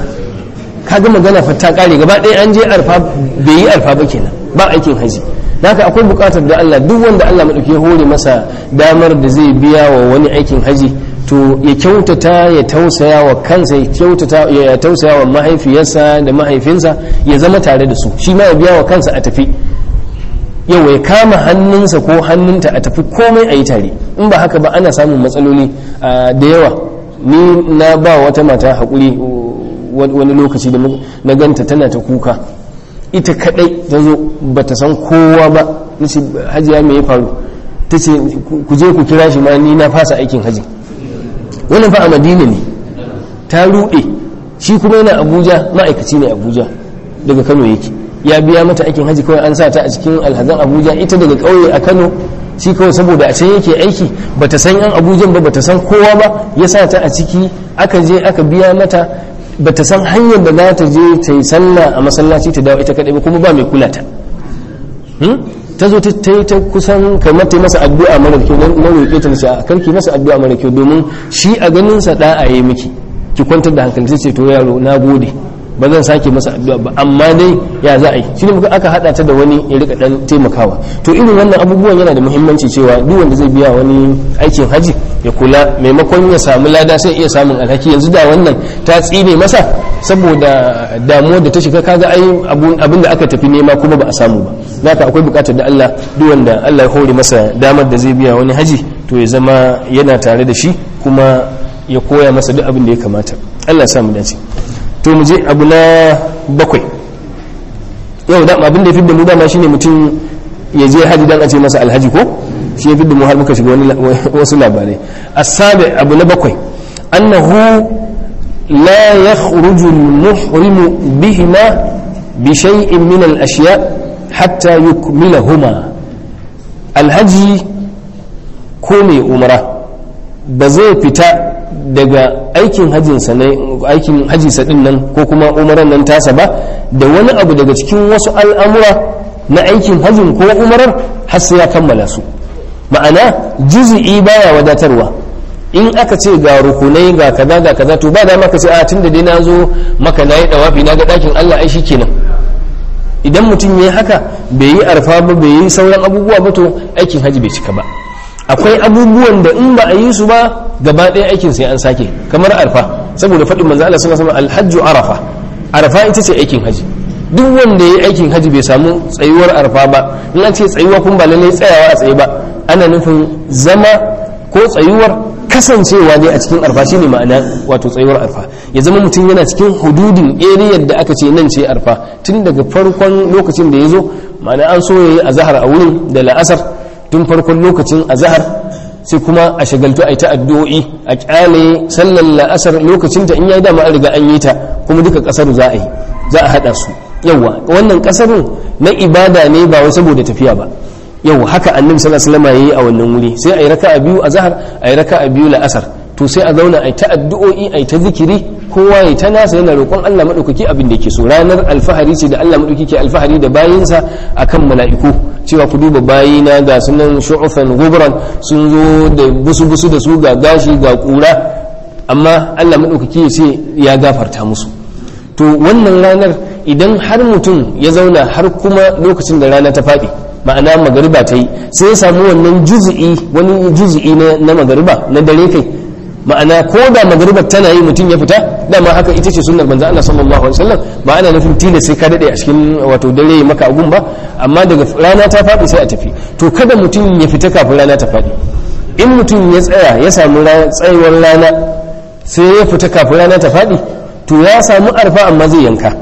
kaga magana fa ta kare gaba ɗaya an je arfa bai yi arfa ba kenan ba aikin haji haka akwai buƙatar da Allah duk wanda Allah madauki ya hore masa damar da zai biya wa wani aikin haji to ya kyautata ya tausaya wa kansa ya kyautata ya tausaya wa mahaifiyarsa da mahaifinsa ya zama tare da su shi ma ya biya wa kansa a tafi yau ya kama hannunsa ko hannunta a tafi komai a yi tare in ba haka ba ana samun matsaloli ah, da yawa ni na ba wata mata haƙuri uh, wani lokaci da na ganta tana ta kuka ita kadai ta zo ba ta san kowa ba nace hajiya me ya faru ta ce ku je ku kira shi ma ni na fasa aikin haji wannan fa a madina ne ta ruɗe shi kuma yana abuja ma'aikaci ne abuja daga kano yake ya biya mata aikin haji kawai an sa ta a cikin alhazan abuja ita daga ƙauye a kano shi kawai saboda a can yake aiki bata san yan abujan ba bata san kowa ba ya sa ta a ciki aka je aka biya mata bata san hanyar da za ta je ta yi sallah a masallaci ta dawo ita kadai ba kuma ba mai kula ta Hmm? ta zo ta ta yi ta kusan kamar ta yi masa addu'a mara kyau na na roƙe ta nace a karki masa addu'a mara kyau domin shi a ganin sa da'a yayi miki ki kwantar da hankali sai ce to yaro na gode ba zan sake masa addu'a ba amma dai ya za a yi shi ne muka aka hada ta da wani ya rika dan taimakawa to irin wannan abubuwan yana da muhimmanci cewa duk wanda zai biya wani aikin haji ya kula maimakon ya samu lada sai iya samun alhaki yanzu da wannan ta tsine masa saboda damuwar da ta shiga kaga ai abin da aka tafi nema kuma ba a samu ba haka akwai bukatar da Allah duk wanda Allah ya hore masa damar da zai biya wani haji to ya zama yana tare da shi kuma ya koya masa duk abin da ya kamata Allah ya samu dace to mu je abu na bakwai yau da abin da ya fi da mu dama shine mutum ya je haji dan a ce masa alhaji ko shi ya fi da mu har muka shiga wani wasu labarai asabi abu na bakwai annahu la yakhruju al-muhrim bihima bi shay'in min al-ashya hatta yukmilahuma alhaji ko mai umara ba zai fita daga aikin hajjinsa ne aikin hajjinsa din nan ko kuma umaran nan tasa ba da wani abu daga cikin wasu al'amura na aikin hajjin ko umarar har sai ya kammala su ma'ana juzi'i baya wadatarwa in aka ce ga rukunai ga kaza ga kaza to ba da maka ce a tunda dai na zo maka na yi dawafi na ga dakin Allah ai shi kenan idan mutum ya yi haka bai yi arfa ba bai yi sauran abubuwa ba to aikin haji bai cika ba akwai abubuwan da in ba a yi su ba gaba ɗaya aikin sai an sake kamar arfa saboda faɗin manzo Allah sallallahu alaihi wasallam alhajju arafa arafa ita ce aikin haji duk wanda ya yi aikin haji bai samu tsayuwar arfa ba in an ce tsayuwa kun ba lallai tsayawa a tsaye ba ana nufin zama ko tsayuwar kasancewa ne a cikin arfa shine ma'ana wato tsayuwar arfa ya zama mutum yana cikin hududin area da aka ce nan ce arfa tun daga farkon lokacin da ya zo ma'ana an so ya yi azahar a wurin da la'asar tun farkon lokacin azahar sai kuma a shagaltu a yi ta addu'o'i a kyale sallar la'asar lokacin ta in ya yi dama an riga an yi ta kuma duka kasar za a yi za a haɗa su yawa wannan kasarun na ibada ne ba wai saboda tafiya ba yau haka annabi sallallahu alaihi wasallam yayi a wannan wuri sai ayi raka'a biyu a zahar ayi raka'a biyu la'asar to sai a zauna ayi ta addu'o'i ayi ta zikiri kowa yayi ta nasa yana roƙon Allah madaukaki abin da yake so ranar alfahari ce da Allah madaukaki ke alfahari da bayinsa akan mala'iku cewa ku duba bayina ga sunan shu'ufan gubran sun zo da busu busu da su ga gashi ga kura amma Allah madaukaki ya ce ya gafarta musu to wannan ranar idan har mutum ya zauna har kuma lokacin da rana ta faɗi ma'ana magariba ta yi sai ya samu wannan juzi'i wani juzi'i na magariba na dare kai ma'ana ko da magaribar tana yi mutum ya fita dama haka ita ce sunnar manzo Allah sallallahu alaihi wasallam ba ana nufin tilas sai ka dade a cikin wato dare ya maka agun ba amma daga rana ta faɗi sai a tafi to kada mutum ya fita kafin rana ta faɗi in mutum ya tsaya ya samu tsayuwar rana sai ya fita kafin rana ta faɗi to ya samu arfa amma zai yanka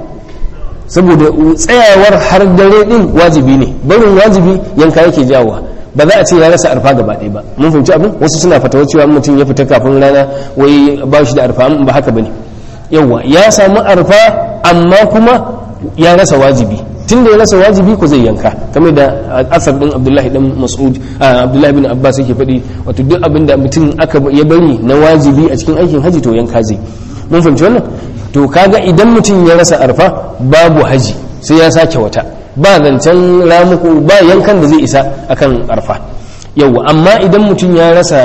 saboda tsayawar har dare din wajibi ne barin wajibi yanka yake jawowa ba za a ce ya rasa arfa gaba ɗaya ba mun fahimci abin wasu suna fatawa cewa mutum ya fita kafin rana wai ba shi da arfa ba haka bane yawa ya samu arfa amma kuma ya rasa wajibi tun da ya rasa wajibi ko zai yanka kamar da asar din abdullahi dan mas'ud abdullahi bin abbas yake faɗi wato duk abin da mutum aka ya bari na wajibi a cikin aikin haji to yanka zai mun fahimci wannan to kaga idan mutum ya rasa arfa babu haji sai ya sake wata ba zancen ramuku ba yankan da zai isa akan arfa yau amma idan mutum ya rasa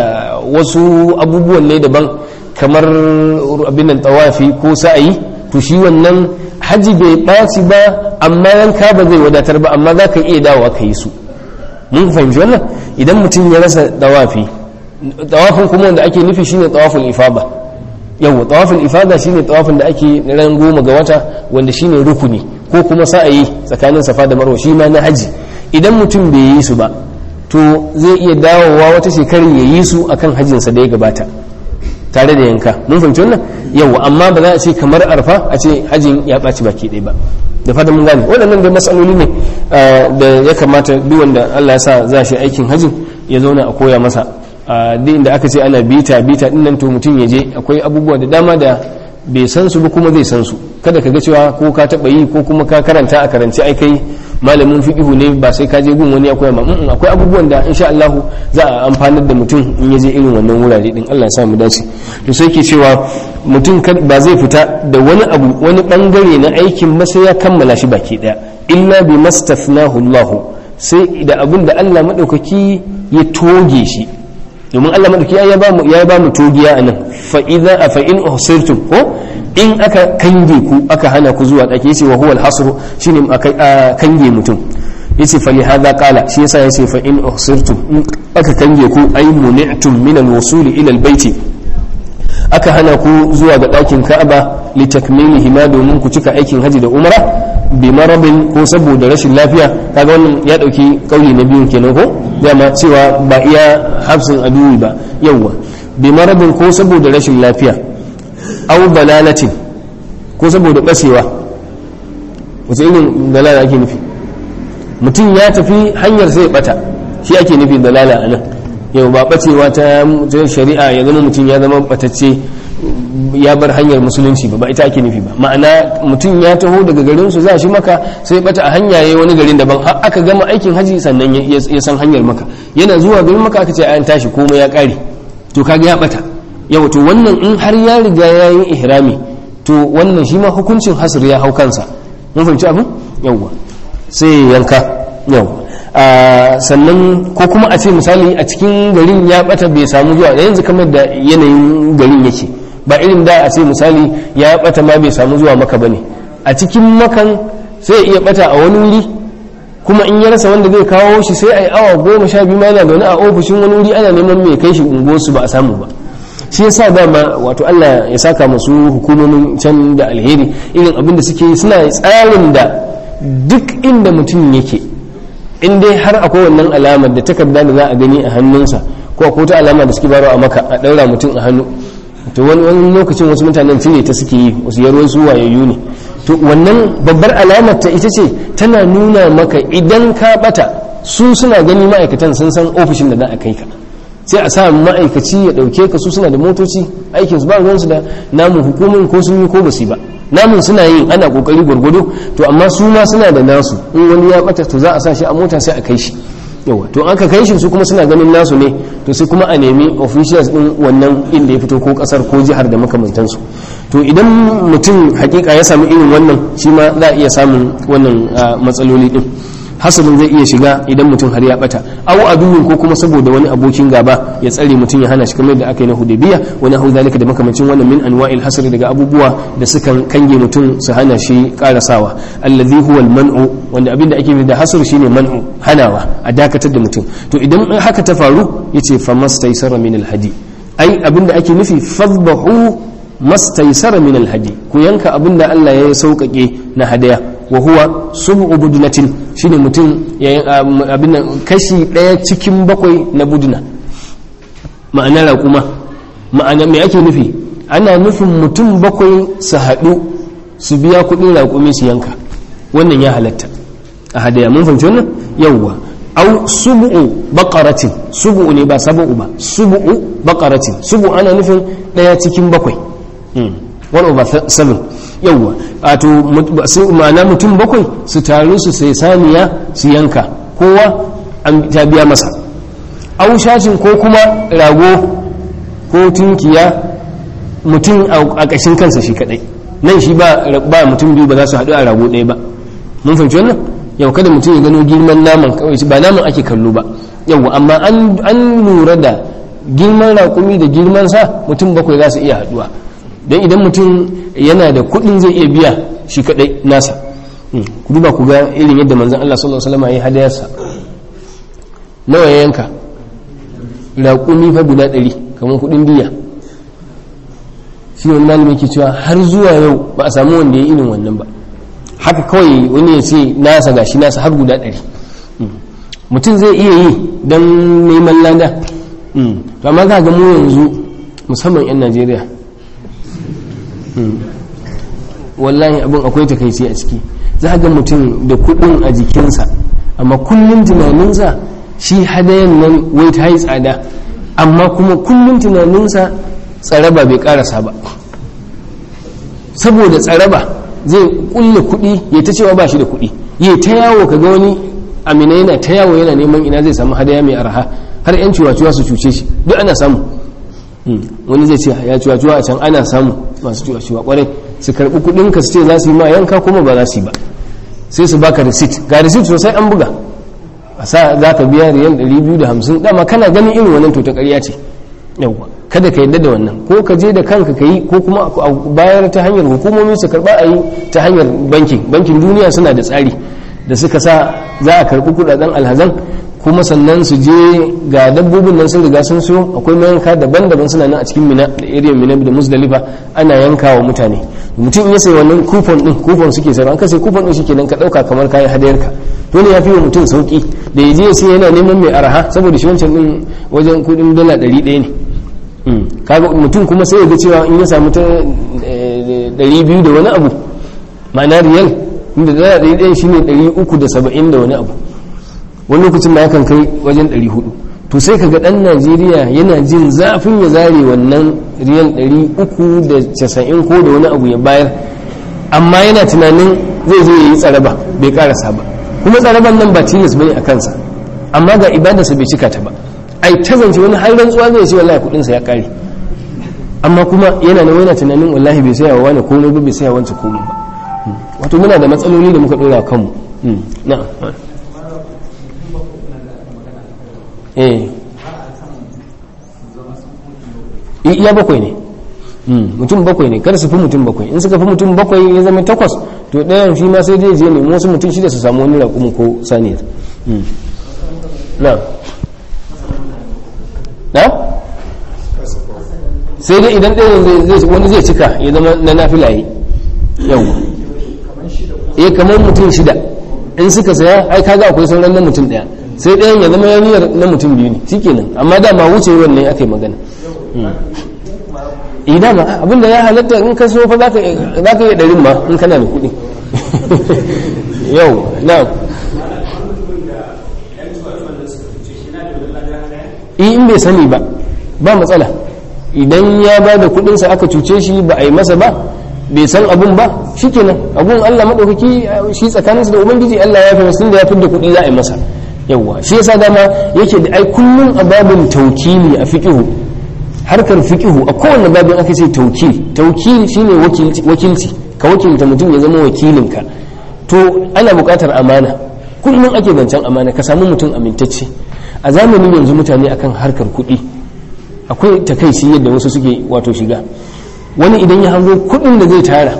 wasu abubuwan ne daban kamar abin nan tawafi ko sa'ayi to shi wannan haji bai ɓaci ba amma yanka ba zai wadatar ba amma za ka iya dawowa ka yi su mun fahimci wannan idan mutum ya rasa tawafi tawafin kuma wanda ake nufi shine tawafin ifaba yau tawafin ifada shine tawafin da ake ran goma ga wata wanda shine rukuni ko kuma sa'ayi tsakanin safa da marwa shi ma na haji idan mutum bai yi su ba to zai iya dawowa wata shekarar ya yi su akan hajjinsa da ya gabata tare da yanka mun fahimci wannan yau amma ba za a ce kamar arfa a ce hajjin ya ɓaci baki ɗaya ba da fatan mun gane waɗannan dai matsaloli ne da ya kamata duk wanda Allah ya sa za shi aikin hajjin ya zauna a koya masa a duk inda aka ce ana bita bita din nan to mutum ya je akwai abubuwa da dama da bai san su ba kuma zai san su kada ka ga cewa ko ka taba yi ko kuma ka karanta a karanci ai kai malamin fiqhu ne ba sai ka je gun wani akwai ma akwai abubuwan da insha Allah za a amfanar da mutum in ya je irin wannan wurare din Allah ya sa mu dace to sai ke cewa mutum ba zai fita da wani abu wani bangare na aikin ba sai ya kammala shi baki daya illa bi mastafnahu Allah sai da abin da Allah madaukaki ya toge shi domin Allah madauki ya ba mu ya ba mu togiya anan fa idza fa in uhsirtum ko in aka kange ku aka hana ku zuwa dake yace wa huwal hasru shine aka kange mutum yace fa lihadha qala shi yasa yace fa in uhsirtum in aka kange ku ay muni'tum min al-wusul ila al-bayti aka hana ku zuwa ga ɗakin ka'aba li takmilihi ma domin ku cika aikin haji da umra bi marabin ko saboda rashin lafiya kaga wannan ya dauki kauli na biyun kenan ko dama cewa ba iya hafsin aduwi ba yawwa bi marabin ko saboda rashin lafiya au dalalatin ko saboda bacewa wace irin dalala ake nufi mutum ya tafi hanyar sai bata shi ake nufi dalala a nan yau ba bacewa ta shari'a ya zama mutum ya zama batacce ya bar hanyar musulunci ba ba ita ake nufi ba ma'ana mutum ya taho daga garin su za shi maka sai bata a hanya yayi wani garin daban har aka gama aikin haji sannan ya ya san hanyar maka yana zuwa garin maka aka ce an tashi komai ya kare to kaga ya bata yau to wannan in har ya riga ya yi ihrami to wannan shi ma hukuncin hasr ya hau kansa mun fahimci abin yawwa sai yanka yawwa sannan ko kuma a ce misali a cikin garin ya bata bai samu zuwa yanzu kamar da yanayin garin yake ba irin da a ce misali ya bata ma bai samu zuwa maka bane a cikin makan sai ya iya bata a wani wuri kuma in ya rasa wanda zai kawo shi sai a yi awa goma sha biyu ma yana zaune a ofishin wani wuri ana neman mai kai shi unguwarsu ba a samu ba shi yasa dama wato Allah ya saka masu hukumomin can da alheri irin abin da suke yi suna tsarin da duk inda mutum yake in dai har akwai wannan alamar da takarda da za a gani a hannunsa ko akwai wata alama da suke baro a maka a ɗaura mutum a hannu to wani wani lokacin wasu mutanen cire ta suke yi wasu yarwar su wayayyu ne to wannan babbar alamar ta ita ce tana nuna maka idan ka bata su suna gani ma'aikatan sun san ofishin da za a kai ka sai a sa ma'aikaci ya ɗauke ka su suna da motoci aikin su ba ruwansu da namun hukumin ko sun yi ko basu ba namun suna yin ana kokari gwargwado to amma su ma suna da nasu in wani ya bata to za a sa shi a mota sai a kai shi yawa to aka kai shi su kuma suna ganin nasu ne to sai kuma a nemi officials din wannan inda ya fito ko kasar ko jihar da makamantansu to idan mutum hakika ya samu irin wannan shi ma za a iya samun wannan matsaloli din hasalin zai iya shiga idan mutum har ya bata aw aduwin ko kuma saboda wani abokin gaba ya tsare mutum ya hana shi kamar da aka yi na hudaybiya wani hau zalika da makamancin wannan min anwa'il hasri daga abubuwa da sukan kange mutum su hana shi karasawa allazi huwa al-man'u wanda abin da ake nufi da hasr shine man'u hanawa a dakatar da mutum to idan haka ta faru yace famastaysara min al-hadi ai abin da ake nufi fadbahu mastaysara min al-hadi ku yanka abin da Allah ya sauƙaƙe na hadaya wa huwa sub'u budnatin shine mutum abin kashi daya cikin bakwai na budna ma'ana raƙuma ma'ana me ake nufi ana nufin mutum bakwai su haɗu su biya kuɗin raƙumi su yanka wannan ya halatta a hadaya mun fahimci wannan yawwa au sub'u baqaratin sub'u ne ba sab'u ba sub'u baqaratin sub'u ana nufin daya cikin bakwai one over seven yawwa wato ma'ana mutum bakwai su taru su sai saniya su yanka kowa an ta biya masa aushashin ko kuma rago ko tunkiya mutum a ƙashin kansa shi kadai nan shi ba mutum biyu ba za su haɗu a rago ɗaya ba mun fahimci wannan yau kada mutum ya gano girman naman kawai ba naman ake kallo ba yau amma an lura da girman raƙumi da girman sa mutum bakwai za su iya haɗuwa don idan mutum yana da kuɗin zai iya biya shi kaɗai nasa ku duba ku ga irin yadda manzan Allah sallallahu alaihi wasallam ya hadayarsa nawa ya yanka raƙumi fa guda ɗari kamar kuɗin biya shi wani malami ke cewa har zuwa yau ba a samu wanda ya irin wannan ba haka kawai wani ya ce nasa gashi nasa har guda ɗari mutum zai iya yi don neman lada to amma za ga mu yanzu musamman 'yan najeriya wallahi abin akwai takaici a ciki za ga mutum da kudin a jikinsa amma kullum tunaninsa shi hadayen nan wai ta yi tsada amma kuma kullum tunaninsa tsaraba bai karasa ba saboda tsaraba zai kulle kudi ya ta cewa ba shi da kudi ya ta yawo kaga wani amina yana ta yawo yana neman ina zai samu hadaya mai arha har yan ciwaciwa su cuce shi duk ana samu wani zai ce ya ciwaciwa a can ana samu masu ciwaciwa kwarai su karbi kudin ka su ce za su yi ma yanka kuma ba za su yi ba sai su baka receipt ga receipt sosai an buga a sa za ka biya riyan 250 dama kana ganin irin wannan to ta ƙarya ce yawwa kada ka yadda da wannan ko ka je da kanka ka yi ko kuma a bayar ta hanyar hukumomi su karba a yi ta hanyar bankin bankin duniya suna da tsari da suka sa za a karbi kudaden alhazan kuma sannan su je ga dabbobin nan sun riga sun siyo akwai mayanka daban-daban suna nan a cikin mina da area mina da musdalifa ana yanka wa mutane mutum ya sai wannan coupon din coupon suke sayarwa an ka sai coupon din shikenan ka dauka kamar kayan hadayarka to ne ya fi wa mutum sauki da ya je sai yana neman mai araha saboda shi wancan din wajen kudin dala 100 ne kaga mutum kuma sai ya ga cewa in ya samu ta 200 da wani abu ma'ana riyal inda dala 100 shine 370 da wani abu wani lokacin ma yakan kai wajen 400 to sai kaga dan najeriya yana jin zafin ya zare wannan riyal 390 ko da wani abu ya bayar amma yana tunanin zai zo ya yi tsaraba bai karasa ba kuma tsaraban nan ba tilas bane a kansa amma ga ibadarsa bai cika ta ba ai ta zance wani har rantsuwa zai ce wallahi kudinsa ya kare amma kuma yana nan yana tunanin wallahi bai saya wa wani komai ba bai saya wancan komai ba wato muna da matsaloli da muka dora kanmu na'am eh iya bakwai ne mutum bakwai ne kada su fi mutum bakwai in suka fi mutum bakwai ya zama takwas to ɗayan shi ma sai zai je nemi wasu mutum shida su samu wani raƙumin ko saniyar na na sai dai idan ɗayan wani zai cika ya zama na nafilaye yau eh kamar mutum shida in suka saya ai kaga akwai sauran na mutum ɗaya sai ɗayan ya zama yaniyar na mutum biyu ne shikenan amma dama wucewar ne aka yi magana idan ma abinda ya halatta in ka so fa za ka iya ɗarin ma in kana da kuɗi yau na in bai sani ba ba matsala idan ya ba da kuɗinsa aka cuce shi ba a yi masa ba bai san abun ba shikenan abun Allah maɗaukaki shi tsakaninsa da ubangiji Allah ya fi wasu da ya fi da kuɗi za a yi masa yawwa shi yasa dama yake da ai kullum a babin taukili a fiqhu harkar fiqihu a kowane babin aka ce taukil taukil shine wakilci ka wakilta mutum ya zama wakilinka to ana buƙatar amana kullum ake zancen amana ka samu mutum amintacce a zamanin yanzu mutane akan harkar kuɗi akwai takaici yadda wasu suke wato shiga wani idan ya hango kuɗin da zai tara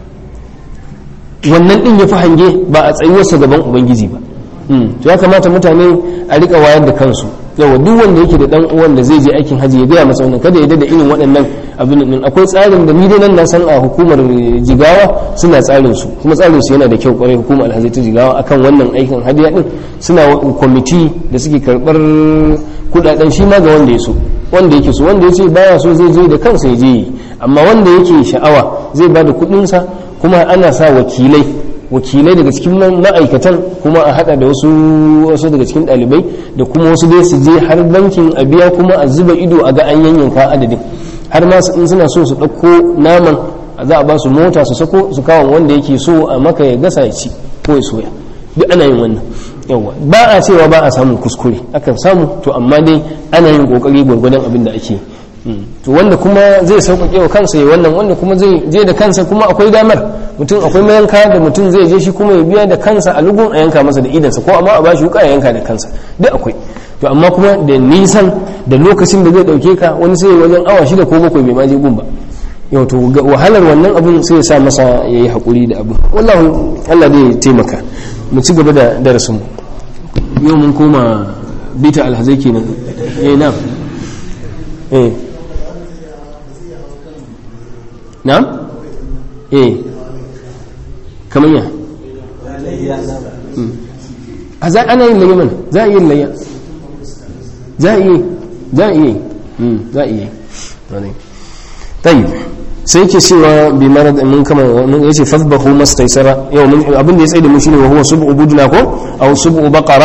wannan ɗin ya fi hange ba a tsayuwarsa gaban ubangiji ba to ya kamata mutane a rika wayar da kansu yawa duk wanda yake da dan uwan da zai je aikin haji ya gaya masa wannan kada ya da irin waɗannan abin din akwai tsarin da ni dai nan na san a hukumar jigawa suna tsarin su kuma tsarin su yana da kyau kwarai hukumar alhaji ta jigawa akan wannan aikin hadiya din suna kwamiti da suke karbar kudaden shi ma ga wanda ya so wanda yake so wanda ya ce baya so zai je da kansa ya je yi amma wanda yake sha'awa zai ba da kudinsa kuma ana sa wakilai wakilai daga cikin ma'aikatan kuma a hada da wasu wasu daga cikin dalibai da kuma wasu dai su je har bankin a biya kuma a zuba ido a ga an yanyanka adadin har ma in suna so su ɗauko naman za a ba su mota su sako su kawo wanda yake so a maka ya gasa ya ci ko ya soya duk ana yin wannan yawa ba a cewa ba a samun kuskure akan samu to amma dai ana yin kokari gwargwadon abin da ake to wanda kuma zai sauƙaƙe wa kansa ya wannan wanda kuma zai je da kansa kuma akwai damar mutum akwai mayanka da mutum zai je shi kuma ya biya da kansa a lugun a yanka masa da idansa ko amma a bashi wuka ya yanka da kansa duk akwai to amma kuma da nisan da lokacin da zai ɗauke ka wani sai wajen awa shida ko bakwai bai ma je gun ba yau to wahalar wannan abun sai ya sa masa ya yi haƙuri da abu wallahu Allah dai taimaka mu ci gaba da darasin mu yau mun koma bita alhazai kenan eh na eh na'am eh kamar ya a za ana yin layya mana za a yi layya za a yi za a yi za a yi tayi sai ke cewa bi marad mun kama mun yace fadbahu mastaysara yau mun abin da ya tsaye da mu shine wa huwa sub'u budna ko aw sub'u baqara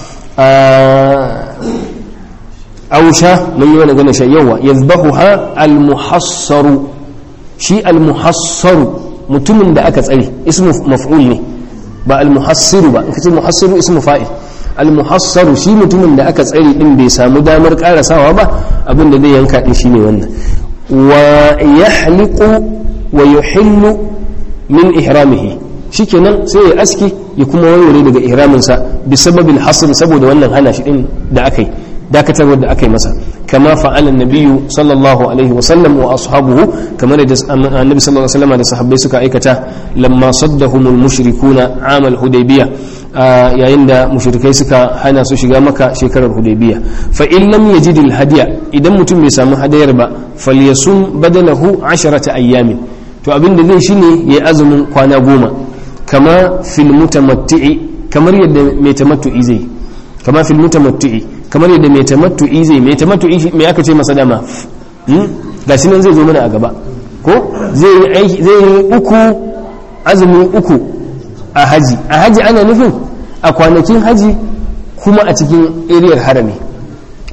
aw sha mun yi wani gane sha yawa yadhbahuha al muhassaru shi al muhassaru mutumin da aka tsare ismu maf'ul ne ba al muhassiru ba in kace muhassiru ismu fa'il al muhassaru shi mutumin da aka tsare din bai samu damar karasawa ba abin da zai yanka din shine wannan wa yahliqu wa yuhillu min ihramihi shikenan sai ya aski ya kuma warware daga ihraminsa bi sababil hasr saboda wannan hana shi din da akai dakatarwar da aka yi masa kama fa'ala nabiyyu sallallahu alaihi wa sallam wa ashabuhu kamar da annabi sallallahu alaihi wa sallam da sahabbai suka aikata lamma saddahumul mushrikuna amal hudaybiya yayin da mushrikai suka hana su shiga maka shekarar hudaybiya fa in lam yajid al hadiya idan mutum bai samu hadayar ba falyasum badalahu asharata ayyamin to abin da zai shine yayi azumin kwana goma kama fil mutamatti'i kamar yadda mai tamattu'i zai kama fil mutamatti'i kamar yadda mai tamattu'i zai mai tamattu'i me aka ce masa dama ga shi nan zai zo mana a gaba ko zai yi uku azumi uku a haji a haji ana nufin a kwanakin haji kuma a cikin eriyar harami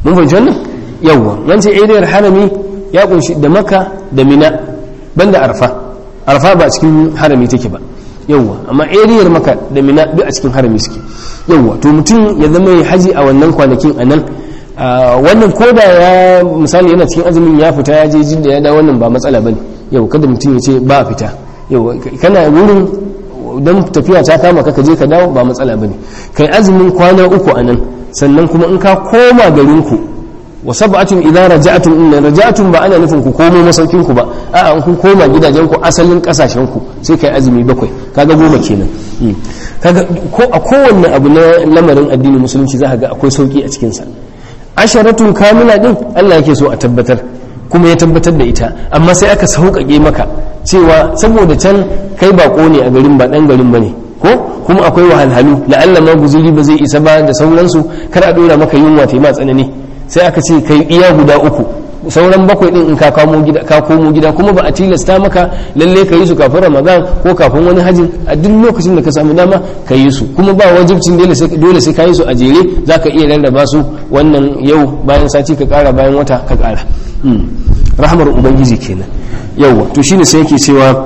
mun fahimci wannan yawwa wance ariyar harami ya kunshi da maka da mina banda arfa arfa ba a cikin harami take ba yawwa amma ariyar maka da mina duk a cikin harami suke yawwa to mutum ya zama ya haji a wannan kwanakin a nan wannan koda ya misali yana cikin azumin ya fita ya je jidda ya dawo wannan ba matsala bane yau kada mutum ya ce ba fita yau kana wurin don tafiya ta kama ka je ka dawo ba matsala bane kai azumin kwana uku a nan sannan kuma in ka koma garinku wa sab'atun idza raja'tum inna raja'tum ba ana nufin ku komo masaukin ku ba a'a in kun koma gidajen ku asalin kasashen ku sai kai azumi bakwai kaga goma kenan kaga ko a kowanne abu na lamarin addinin musulunci za ka ga akwai sauki a cikin sa asharatun kamila din Allah yake so a tabbatar kuma ya tabbatar da ita amma sai aka sauƙaƙe maka cewa saboda can kai bako ne a garin ba ɗan garin ba ne ko kuma akwai wahalhalu la'alla ma guzuri ba zai isa ba da sauransu kar a ɗora maka yunwa ta yi ma tsanani sai aka ce kai iya guda uku sauran bakwai din in ka kamo gida ka komo gida kuma ba a tilasta maka lalle ka yi su kafin ramadan ko kafin wani hajjin a duk lokacin da ka samu dama ka yi su kuma ba wajibcin dole sai ka yi su a jere za ka iya rarraba su wannan yau bayan sati ka kara bayan wata ka kara rahmar ubangiji kenan yauwa to shine sai yake cewa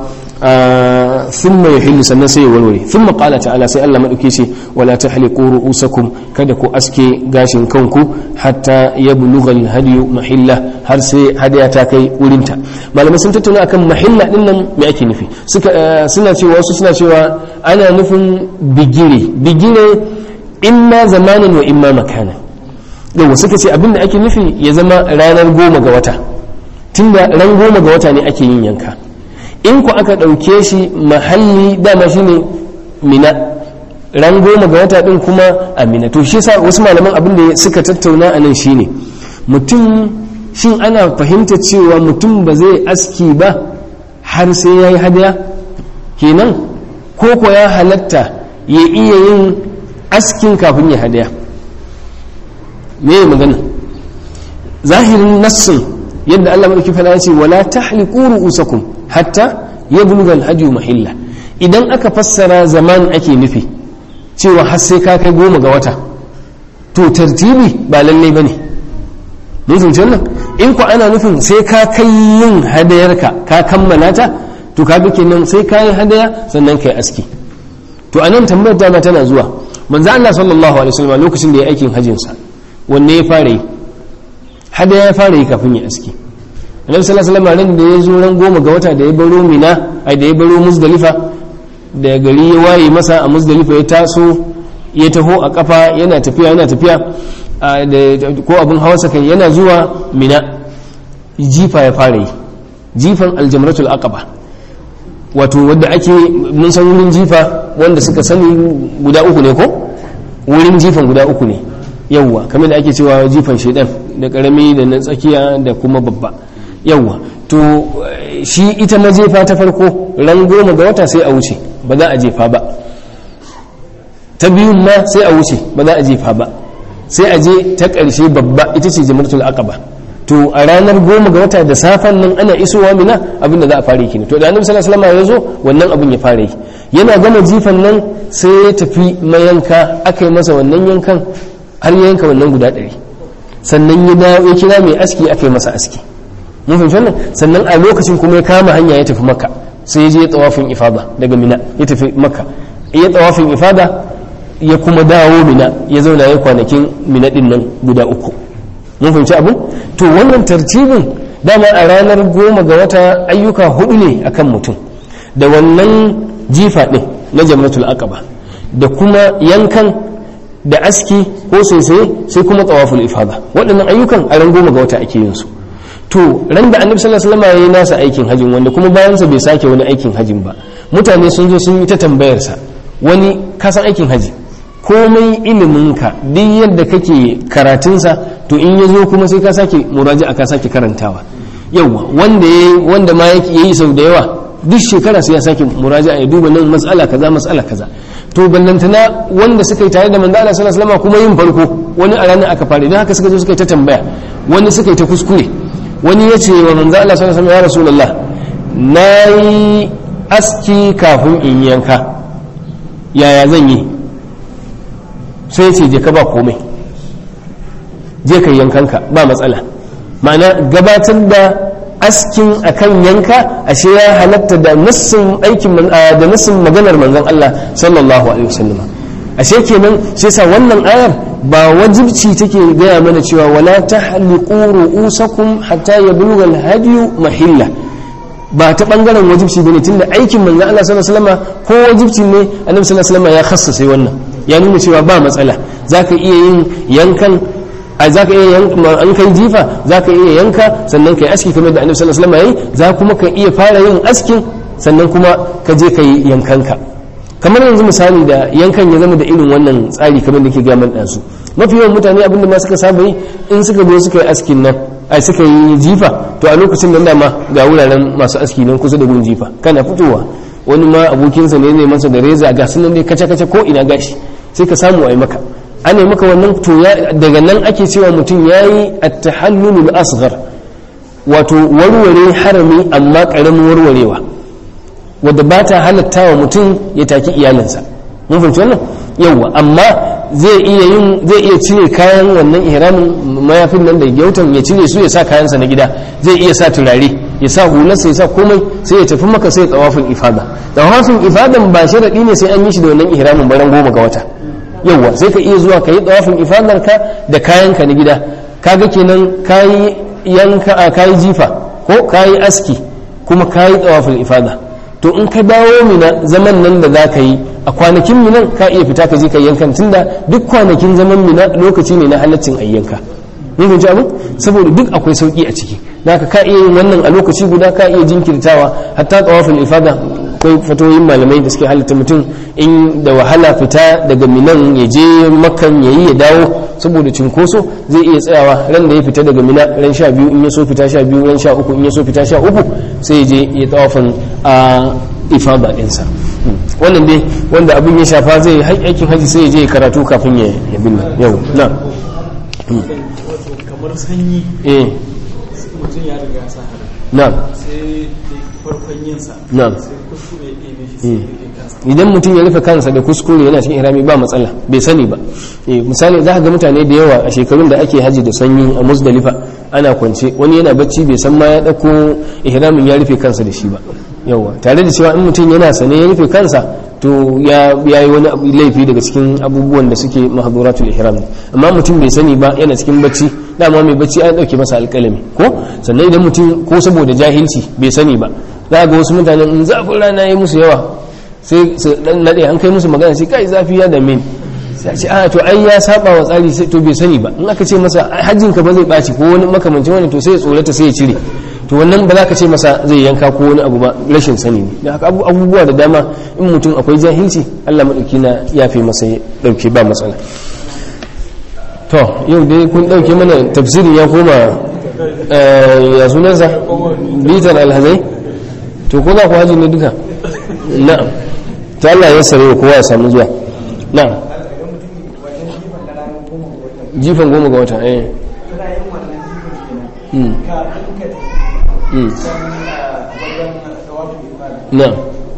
thumma yahillu sannan sai ya warware thumma qala ta'ala sai Allah madauke shi wala tahliqu ru'usakum kada ku aske gashin kanku hatta yablugha al-hadiyu mahilla har sai hadiya ta kai wurinta malamai sun tattauna akan mahilla din nan me ake nufi suka suna cewa wasu suna cewa ana nufin bigire bigire imma zamanin wa imma makana yau suka ce abinda ake nufi ya zama ranar goma ga wata tunda ran goma ga wata ne ake yin yanka in ku aka ɗauke shi mahalli dama shi ne mina ran goma ga wata ɗin kuma a mina to shi sa wasu malaman abin da suka tattauna a nan shi ne mutum shin ana fahimta cewa mutum ba zai aski ba har sai ya yi hadaya kenan ko ko ya halatta ya iya yin askin kafin ya hadaya me magana zahirin nassin yadda Allah madauki fara ya ce wala tahliqu ru'usakum hatta yablugha al-hadi mahilla idan aka fassara zaman ake nufi cewa har sai ka kai goma ga wata to tartibi ba lalle bane mun fahimci wannan in ku ana nufin sai ka kai yin hadayarka ka kammala ta to kaga kenan sai ka yi hadaya sannan kai aski to anan tambayar dama tana zuwa manzo Allah sallallahu alaihi wasallam lokacin da ya aikin hajjin sa wanne ya fara yi hadaya ya fara yi kafin ya aski annabi sallallahu alaihi wasallam da ya zo ran goma ga wata da ya baro mina ai da ya baro muzdalifa da gari ya waye masa a muzdalifa ya taso ya taho a kafa yana tafiya yana tafiya ko abin hawarsa kai yana zuwa mina jifa ya fara yi jifan aljamratul aqaba wato wadda ake mun san wurin jifa wanda suka sani guda uku ne ko wurin jifan guda uku ne yawwa kamar da ake cewa jifan shedan da karami da na tsakiya da kuma babba yawwa to shi ita majefa ta farko ran goma ga wata sai a wuce ba za a jefa ba ta biyun ma sai a wuce ba za a jefa ba sai a je ta ƙarshe babba ita ce jamratul aqaba to a ranar goma ga wata da safen nan ana isowa mina abinda za a fara yi to da annabi sallallahu alaihi wasallam ya zo wannan abin ya fara yi yana gama jifan nan sai ya tafi mayanka aka yi masa wannan yankan har ya yanka wannan guda ɗari sannan ya dawo ya kira mai aski aka yi masa aski mun fahimci wannan sannan a lokacin kuma ya kama hanya ya tafi makka sai ya je ya tsawafin ifada daga mina ya tafi makka ya tsawafin ifada ya kuma dawo mina ya zauna ya kwanakin mina din nan guda uku mun fahimci abin to wannan tartibin dama a ranar goma ga wata ayyuka hudu ne akan mutum da wannan jifa din na jamratul aqaba da kuma yankan da aski ko sai sai kuma tawaful ifada waɗannan ayyukan a ran goma ga wata ake yin su to ran da annabi sallallahu alaihi wasallam yayi nasa aikin hajin wanda kuma bayan sa bai sake wani aikin hajin ba mutane sun zo sun yi ta tambayar sa wani kasan aikin haji komai iliminka duk yadda kake karatunsa to in ya zo kuma sai ka sake muraji'a ka sake karantawa yawa wanda ya wanda ma yake yi sau da yawa duk shekara sai ya sake muraji'a ya duba nan mas'ala kaza mas'ala kaza to ballantana wanda suka yi tare da manzo Allah sallallahu alaihi wasallam kuma yin farko wani a ranar aka fara don haka suka zo suka yi ta tambaya wani suka yi ta kuskure wani ya ce wa manzo Allah sallallahu alaihi wasallam ya rasulullah nayi aski kafin in yanka yaya zan yi sai ce je ka ba komai je ka yankanka ba matsala ma'ana gabatar da askin akan yanka ashe ya halatta da nassin aikin da nassin maganar manzon Allah sallallahu alaihi wasallam ashe kenan shi yasa wannan ayar ba wajibci take gaya mana cewa wala tahliqu ru'usakum hatta yablugha al-hadyu mahilla ba ta bangaren wajibci bane tunda aikin manzon Allah sallallahu alaihi wasallam ko wajibci ne annabi sallallahu alaihi wasallam ya khassasa wannan ya nuna cewa ba matsala zaka iya yin yankan a za ka iya yanka an kai jifa za ka iya yanka sannan ka yi aski kamar da annabi sallallahu alaihi wasallam yayi za kuma ka iya fara yin askin sannan kuma ka je ka yi yankanka kamar yanzu misali da yankan ya zama da irin wannan tsari kamar da ke ga man ɗansu mafi yawan mutane abin da ma suka saba yi in suka zo suka yi askin nan ai suka yi jifa to a lokacin nan dama ga wuraren masu aski nan kusa da gun jifa kana fitowa wani ma abokinsa ne ne masa da reza ga sunan dai kace-kace ko ina gashi sai ka samu a yi maka ana maka wannan to daga nan ake cewa mutum ya yi attahallulul asghar wato warware harami amma ƙaramin warwarewa wadda ba ta halatta wa mutum ya taki iyalinsa mun fahimci wannan yawwa amma zai iya yin zai iya cire kayan wannan ihramin mayafin nan da gyautan ya cire su ya sa kayansa na gida zai iya sa turare ya sa hularsa ya sa komai sai ya tafi maka sai ya tsawafin ifada tsawafin ifadan ba sharaɗi ne sai an yi shi da wannan ihramin baran goma ga wata yawwa sai ka iya zuwa ka yi tsawafin ifadar ka da kayanka na gida kaga kenan kayi yanka a kayi jifa ko kayi aski kuma kayi tsawafin ifada to in ka dawo mina zaman nan da za ka yi a kwanakin minan ka iya fita ka je ka yankan tunda duk kwanakin zaman mina lokaci ne na halaccin ayyanka mun fahimci abin saboda duk akwai sauki a ciki da ka iya yin wannan a lokaci guda ka iya jinkirtawa hatta tsawafin ifada akwai fatoyin malamai da suke halitta mutum in da wahala fita daga minan ya je makan ya yi ya dawo saboda cinkoso zai iya tsayawa ran da ya fita daga mina ran sha biyu in ya so fita sha biyu ran sha uku in ya so fita sha uku sai ya je ya tsawafin a ifada ɗinsa wannan dai wanda abin ya shafa zai aikin haji sai ya je ya karatu kafin ya binne yau na kamar sanyi eh mutum ya riga sa hada na sai farkon yinsa Na'am. sai kuskure ya ɗebe shi sai ya rufe kansa idan mutum ya rufe kansa da kuskure yana cikin ihrami ba matsala bai sani ba Eh, misali za ka ga mutane da yawa a shekarun da ake haji da sanyi a musdalifa ana kwance wani yana bacci bai san ma ya ɗauko ihramin ya rufe kansa da shi ba yawa tare da cewa in mutum yana sane ya rufe kansa to ya ya yi wani abu laifi daga cikin abubuwan da suke mahduratul ihram ne. amma mutum bai sani ba yana cikin bacci dama mai bacci an dauke masa alƙalami ko sannan idan mutum ko saboda jahilci bai sani ba za ga wasu mutanen in zafin rana ya yi musu yawa sai su dan nade an kai musu magana sai kai zafi ya dame ni sai a ce a to ai ya saba wa tsari sai to bai sani ba in aka ce masa ai hajjin ka ba zai baci ko wani makamancin wani to sai ya tsorata sai ya cire to wannan ba za ka ce masa zai yanka ko wani abu ba rashin sani ne da haka abu- abubuwa da dama in mutum akwai jahilci Allah madauki na yafe masa ya dauke ba matsala to yau dai kun dauke mana tafsirin ya koma eh, ya sunansa bitar alhazai to ko za ku haji ne duka na'am to Allah ya sare kowa ya samu zuwa na'am jifan goma ga wata eh Mm. Mm. na'am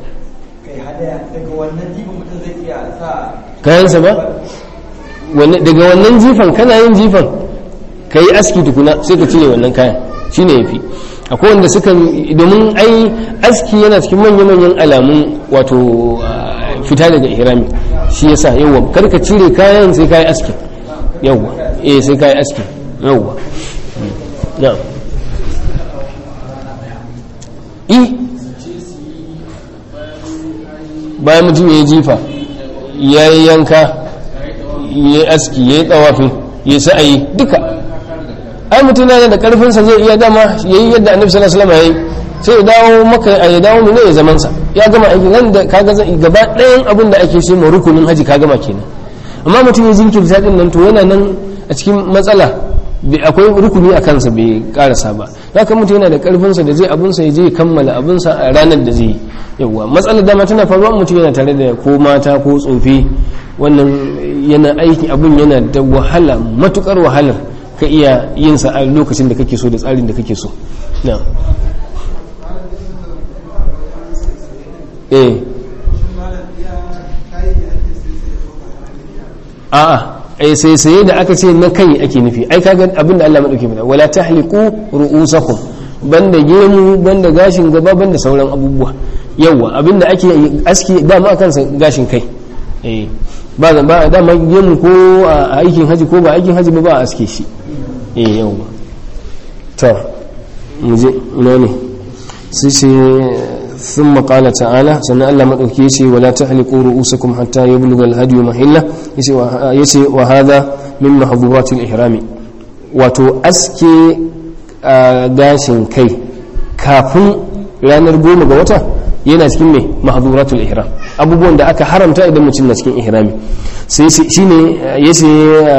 kayansa ba Wanne- daga wannan jifan kana yin jifan ka yi aski tukuna sai ka cire wannan kayan shi ne ya fi akwai wanda suka domin ai aski yana cikin manya-manyan alamun wato ah, fita daga ihrami shi yasa yawwa kar ka cire kayan sai ka yi aski yawwa eh sai ka yi aski yawwa Mm. na'am i bayan mutum ya yi jifa ya yi yanka ya yi aski ya yi tsawafi ya yi sa'ayi duka ai mutum yana da karfinsa zai iya dama ya yi yadda annabi sallallahu alaihi wasallam ya yi sai ya dawo maka a ya dawo ne ya zaman sa ya gama aiki nan da kaga zai gaba ɗayan abin da ake so ma rukunin haji ka gama kenan amma mutum ya jinkirta din nan to yana nan a cikin matsala bai- akwai rukuni a kansa bai karasa ba haka mutum yana da karfinsa da zai abinsa ya je ya kammala abinsa a ranar da zai yi yawwa matsalar dama tana faruwa mutum yana tare da ko mata ko tsofi wannan yana aiki abin yana da wahala matukar wahalar ka iya yin sa a lokacin da kake so da tsarin da kake so na eh a'a ai sai sai da aka ce na kai ake nufi ai kaga abin da Allah madauke mana wala tahliqu ru'usakum banda gemu banda gashin gaba banda sauran abubuwa yawa abin da ake aski dama akan sa gashin kai eh ba ba dama gemu ko a aikin haji ko ba aikin haji ba ba a aske shi eh yawa to mu je ina ne sai ce ثم قال تعالى سنة الله مدوكي يسي ولا تحلقوا رؤوسكم حتى يبلغ الهدي محلة يسي, وه- يسي وهذا من محظورات الإحرام wato aske a gashin kai kafin ranar goma ga wata yana cikin mai mahaduratul ihram abubuwan da aka haramta idan mutum na cikin ihrami sai shi ne ya ce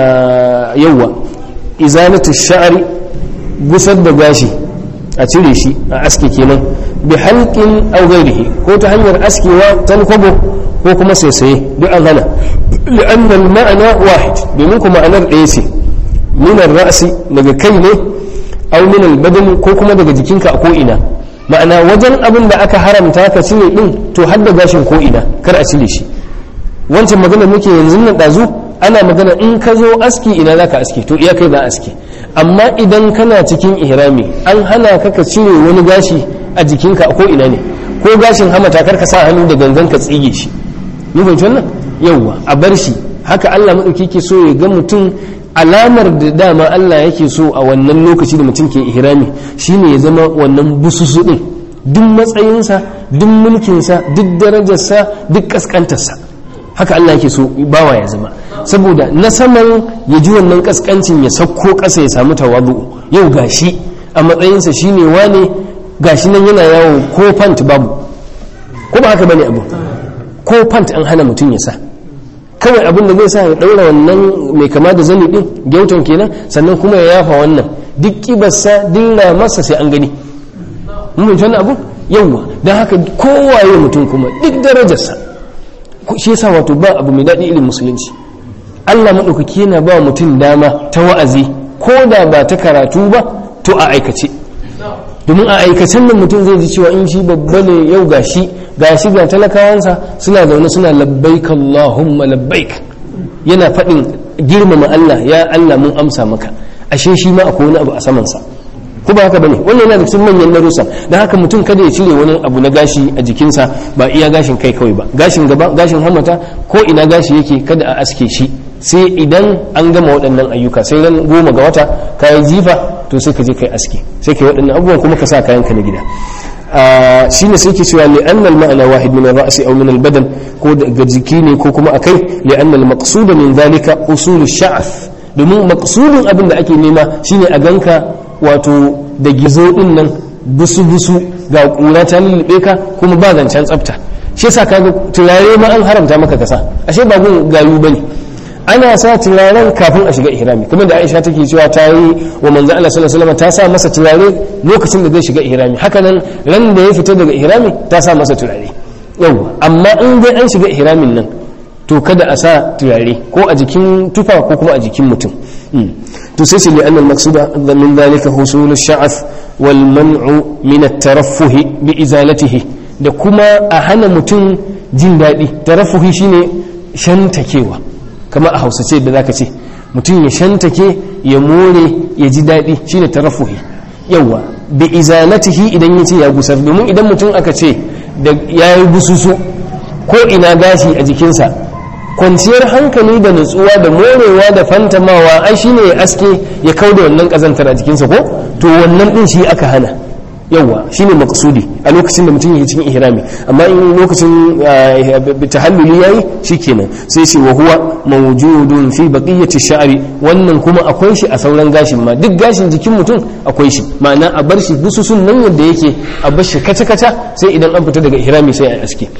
yawwa izalatu sha'ari gusar da gashi a cire shi a aske kenan bi halqin aw ghairihi ko ta hanyar askewa talkwabo ko kuma saisaye duk an hana li'anna al-ma'na wahid domin kuma ma'anar ɗaya ce min ar-ra'si daga kai ne aw min al-badan ko kuma daga jikinka a ko ina ma'ana wajen abin da aka haramta ka cire din to har da gashin ko ina kar a cire shi wancan magana muke yanzu nan dazu ana magana in ka zo aski ina zaka aski to iya kai za aski amma idan kana cikin ihrami an hana ka ka cire wani gashi a jikinka a ko ina ne ko gashin hamata kar ka sa hannu da gangan ka tsige shi mun fahimci wannan yawwa a bar shi haka Allah madauki ke so ya ga mutum alamar da dama Allah yake so a wannan lokaci da mutum ke ihrami shine ya zama wannan bususu din duk matsayinsa duk mulkinsa duk darajarsa duk kaskantarsa haka Allah yake so bawa ya zama saboda na saman ya ji wannan kaskancin ya sauko ƙasa ya samu tawadu yau gashi a matsayinsa shine wane gashi nan yana yawo ko fant babu ko ba haka bane abu ko fant an hana mutum ya sa kawai abin da zai sa ya ɗaura wannan mai kama da zani ɗin gyautan kenan sannan kuma ya yafa wannan duk kibarsa dilla masa sai an gani mun fahimci wannan abu yawwa don haka kowaye mutum kuma duk darajarsa shi yasa wato ba abu mai daɗi irin musulunci Allah maɗaukaki yana ba mutum dama ta wa'azi ko da ba ta karatu ba to a aikace domin a aikacen nan mutum zai ji cewa in shi babba ne yau gashi gashi ga talakawansa suna zaune suna labbaik Allahumma labbaik yana faɗin girmama Allah ya Allah mun amsa maka ashe shi ma akwai wani abu a samansa ko ba haka bane wannan yana da cikin manyan darussa dan haka mutum kada ya cire wani abu na gashi a jikinsa ba iya gashin kai kawai ba gashin gaba gashin hamata ko ina gashi yake kada a aske shi sai idan an gama waɗannan ayyuka sai ran goma ga wata ka yi jifa to sai ka je kai aske sai ka yi waɗannan abubuwan kuma ka sa kayan ka na gida shi ne sai ke cewa li'anna al-ma'ana wahid min ar-ra'si aw min al-badan ko daga jiki ne ko kuma akai li'anna al-maqsuda min dhalika usul ash-sha'th domin maqsudin abin da ake nema shine a ganka wato da gizo din nan busu-busu ga kura ta lullube ka kuma ba zancen tsafta shi yasa kaga turare ma an haramta maka kasa ashe ba gun gayu bane ana sa turaren kafin a shiga ihrami kuma da Aisha take cewa ta yi wa manzo Allah sallallahu alaihi wasallam ta sa masa turare lokacin da zai shiga ihrami haka nan ran da ya fita daga ihrami ta sa masa turare yawa amma in dai an shiga ihramin nan to kada a sa turare ko a jikin tufa ko kuma a jikin mutum to sai ce li'annal maqsuda min dhalika husul ash-sha'th wal man'u min at-taraffuh bi izalatihi da kuma a hana mutum jin daɗi taraffuhi shine shantakewa kamar a hausace da zaka ce mutum ya shantake ya more ya ji daɗi shine taraffuhi yawa bi izalatihi idan yace ya gusar domin idan mutum aka ce da yayi bususu ko ina gashi a jikinsa kwanciyar hankali da nutsuwa da morewa da fantamawa ai shine ya aske ya kau da wannan kazantar a jikinsa ko to wannan din shi aka hana yawa shine maqsudi a lokacin da mutum yake cikin ihrami amma in lokacin tahalluli yayi shikenan sai ce wa huwa mawjudun fi baqiyati sha'ri wannan kuma akwai shi a sauran gashin ma duk gashin jikin mutum akwai shi ma'ana a bar shi bususun nan yadda yake a bar shi kaca kaca sai idan an fita daga ihrami sai a aske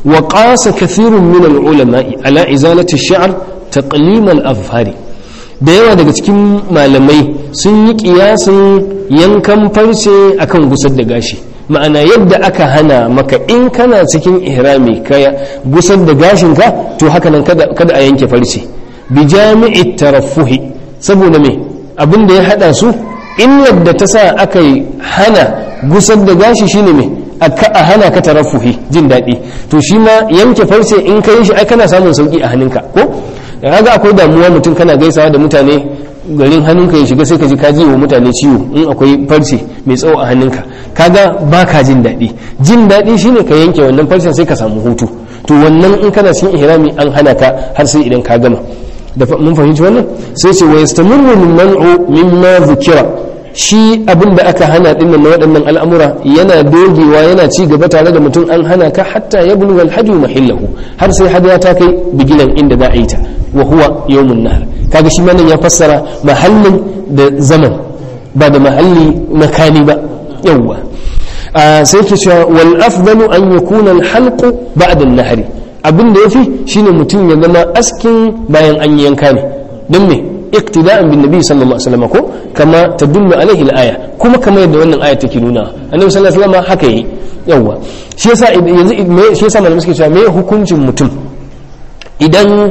وقاس كثير من العلماء على إزالة الشعر تقليم الأظفار da yawa daga cikin malamai sun yi kiyasin yankan farce akan gusar da gashi ma'ana yadda aka hana maka in kana cikin ihrami ka gusar da gashinka to haka nan kada a yanke farce bi jami'i taraffuhi saboda me abin da ya hada su illar da ta sa aka hana gusar da gashi shine me a hana ka tarafuhi jin daɗi to shi ma yanke farce in ka yi shi ai kana samun sauki a hannunka ko da kaga akwai damuwa mutum kana gaisawa da mutane garin hannunka ya shiga sai ka ji ka ji wa mutane ciwo in akwai farce mai tsawo a hannunka kaga ba ka jin daɗi jin daɗi shine ka yanke wannan farcen sai ka samu hutu to wannan in kana cikin ihrami an hana ka har sai idan ka gama da mun fahimci wannan sai ce wa yastamirru min man'u mimma dhukira shi abin da aka hana din nan na waɗannan al'amura yana dogewa yana ci gaba tare da mutum an hana ka hatta ya bulwa alhadi mahillahu har sai hadiya ta kai bigilan inda za a yi ta wa huwa yawmun nahar kaga shi nan ya fassara mahallin da zaman ba da mahalli makani ba yawwa sai ke cewa wal afdalu an yakuna al halqu ba'da an nahri abin da yafi shine mutum ya zama askin bayan an yanka ne don me iktida'an bin nabi sallallahu alaihi wasallam ko kama tadullu alaihi al-aya kuma kamar yadda wannan aya take nuna annabi sallallahu alaihi wasallam haka yi yawa shi yasa yanzu me shi yasa malamai suke cewa me hukuncin mutum idan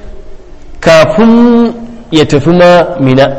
kafin ya tafi ma mina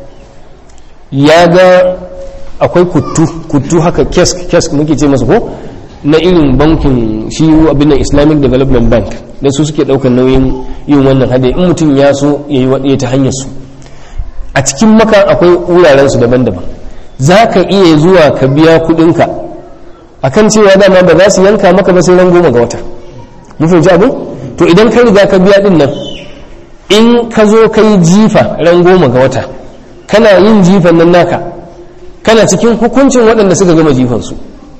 ya ga akwai kuttu kuttu haka kesk kesk muke ce masa ko na irin bankin shi abin nan islamic development bank da su suke daukar nauyin yin wannan hade in mutum ya so ya yi waɗaya ta hanyar su a cikin maka akwai wuraren su daban-daban za ka iya zuwa ka biya kuɗinka a kan cewa dama ba za su yanka maka ba sai ran goma ga wata mun fahimci abin to idan ka riga ka biya din nan in ka zo ka yi jifa ran goma ga wata kana yin jifan nan naka kana cikin hukuncin waɗanda suka gama jifansu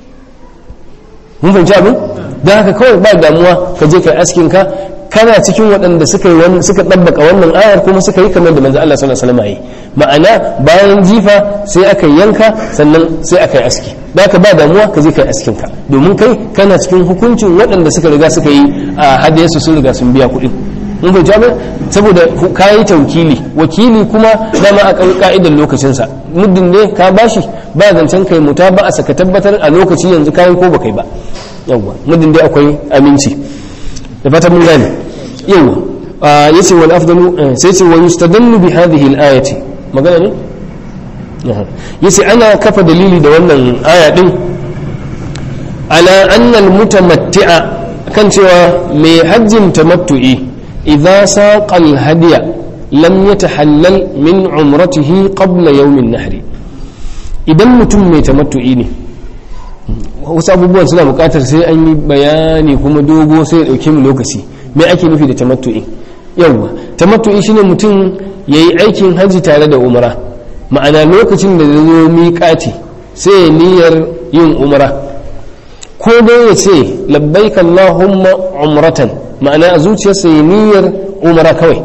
mun fahimci abin don haka kawai ba damuwa ka je kai askin ka kana cikin waɗanda suka yi suka ɗabbaka wannan ayar kuma suka yi kamar da manzo Allah sallallahu alaihi wasallam yi ma'ana bayan jifa sai aka yanka sannan sai aka yi aski da haka ba damuwa ka je kai askin ka domin kai kana cikin hukuncin waɗanda suka riga suka yi a hadiyarsu sun riga sun biya kuɗin mun fahimci abin saboda ka yi taukili wakili kuma dama a ka'idar lokacinsa muddin ne ka bashi ba zancen kai muta ba a saka tabbatar a lokaci yanzu kayan ko ba kai ba yawwa muddin dai akwai aminci da fata mun gane yawwa yace wal afdalu sai ce wa yustadallu bi hadhihi al ayati magana ne yace ana kafa dalili da wannan aya din ala anna al mutamatti'a kan cewa mai hajjin tamattu'i idza saqa al hadiya lam yatahallal min umratihi qabla yawm an nahri idan mutum mai tamattu'i ne wasu abubuwan suna bukatar sai an yi bayani kuma dogo sai ya dauke mu lokaci me ake nufi da tamattu'i yawwa tamattu'i shine mutum yayi aikin haji tare da umra ma'ana lokacin da zai zo miƙati sai ya niyyar yin umra ko dai ya ce labbaik allahumma umratan ma'ana a zuciyarsa ya niyyar umra kawai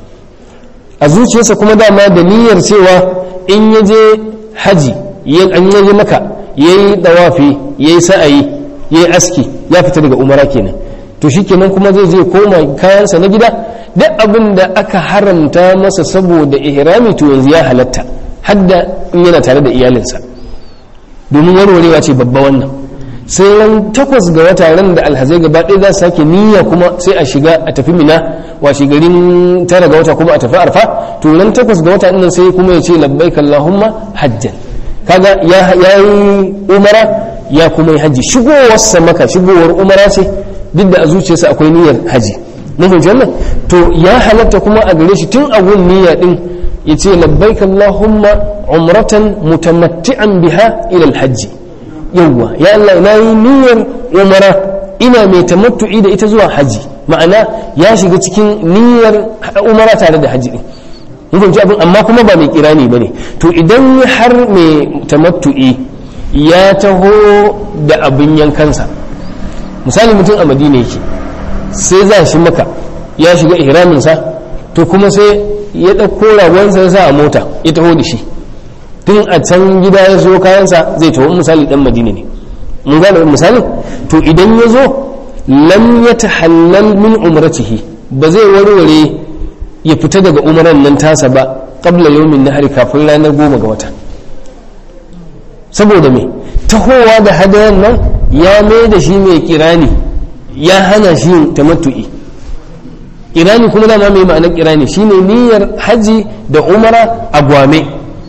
a zuciyarsa kuma dama da niyyar cewa in ya je haji an yaje maka ya yi dawafi ya yi sa'ayi ya yi aski ya fita daga umara kenan to shi kenan kuma zai zai koma kayansa na gida duk abin da aka haramta masa saboda ihrami to yanzu ya halatta hadda in yana tare da iyalinsa domin warwarewa ce babba wannan sai ran takwas ga wata ran da alhazai gaba ɗaya za su sake niyya kuma sai a shiga a tafi mina washe garin tara ga wata kuma a tafi arfa to ran takwas ga wata ɗin sai kuma ya ce labbaik allahumma hajjan kaga ya yi umara ya kuma yi haji shigowarsa maka shigowar umara ce duk da a zuciyarsa akwai niyyar haji mun fahimci wannan to ya halatta kuma a gare shi tun a gun niyya din ya ce labbaik allahumma umratan mutamatti'an biha ila alhajji yawwa ya Allah na yi niyyar umara ina mai tamattu'i da ita zuwa haji ma'ana ya shiga cikin niyyar umara tare da haji din mun abin amma kuma ba mai kirani bane to idan har mai tamattu'i ya taho da abin yankansa misali mutum a madina yake sai za shi maka ya shiga ihraminsa to kuma sai ya ɗauko ragonsa ya sa a mota ya taho da shi tun a can gida ya zo kayansa zai taho misali dan madina ne mun gane misali to idan ya zo lam ya tahallal min umratihi ba zai warware ya fita daga umaran nan tasa ba qabla yawmin nahari kafin ranar goma ga wata saboda me tahowa da hadayan nan ya mai da shi mai kirani ya hana shi yin tamattu'i kirani kuma dama mai ma'anar kirani shine niyyar haji da umara a gwame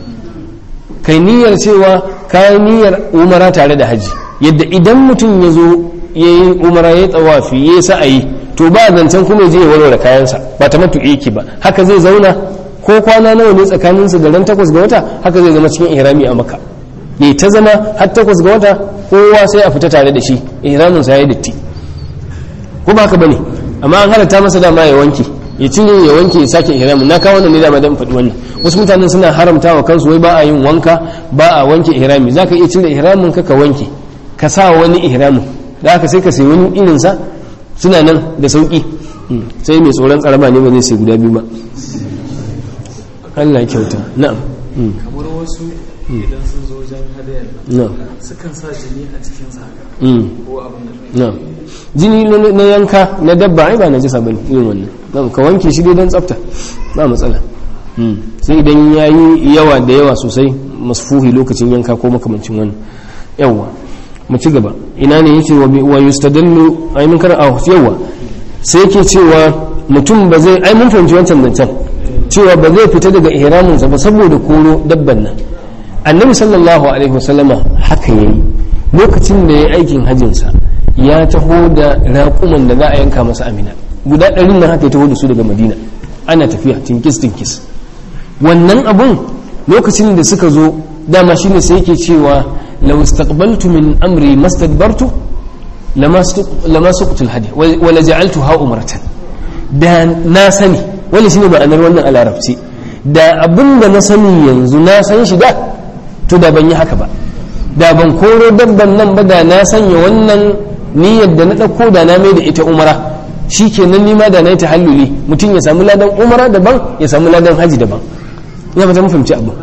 kai niyyar cewa kayan niyyar umara tare da haji yadda idan mutum ya zo ya yi umara ya tsawafi ya yi sa'ayi to ba zancen kuma je ya warware kayansa ba ta matu yake ba haka zai zauna ko kwana nawa ne tsakaninsa da ran takwas ga wata haka zai zama cikin ihrami a maka ya ta zama har takwas ga wata kowa sai a fita tare da shi ihramin sa ya datti ko ba haka bane amma an halatta masa dama ya wanke ya cire ya wanke ya sake ihramin na kawo wannan ne dama dan faɗi wannan wasu mutanen suna haramta wa kansu wai ba a yin wanka ba a wanke ihrami zaka iya cire ihramin ka ka wanke ka sa wani ihramin da haka sai ka sayi wani irin sa suna nan da sauki sai mai tsoron tsaraba ne ba zai sai guda biyu ba Allah ya kyauta na'am kamar wasu idan sun zo wajen hadayar na'am sukan sa jini a cikin saka Mm. ko abin da na'am jini na- na yanka na dabba ai ba na jisa bane irin wannan na'am ka wanke shi dai don tsafta ba matsala Mm. sai idan ya yi yawa da yawa sosai masfuhi lokacin yanka ko makamancin wannan yawa mu ci gaba ina ne yake wa bi- wa yustadallu ai mun kar a yawa sai yake cewa mutum ba zai ai mun fahimci wancan zancen cewa ba zai fita daga ihraminsa ba saboda koro dabban nan annabi sallallahu alaihi wasallama haka yayi lokacin da ya aikin hajjinsa ya taho da raƙuman da za a yanka masa amina guda ɗarin nan haka ya taho da su daga madina ana tafiya tinkis tinkis wannan abun lokacin da suka zo dama shine sai yake cewa law istaqbaltu min amri mastadbartu lama suqtul hadi wa la ja'altuha umratan da na sani wani shine ma'anar wannan a larabci da abin da na sani yanzu na san shi da to da ban yi haka ba da ban koro dabban nan ba da na sanya wannan niyyar da na ɗauko da na mai da ita umara shi kenan nima da na yi tahalluli mutum ya samu ladan umara daban ya samu ladan haji daban ina fata mun fahimci abu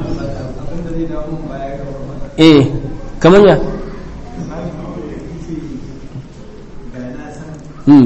eh kamar ya hmm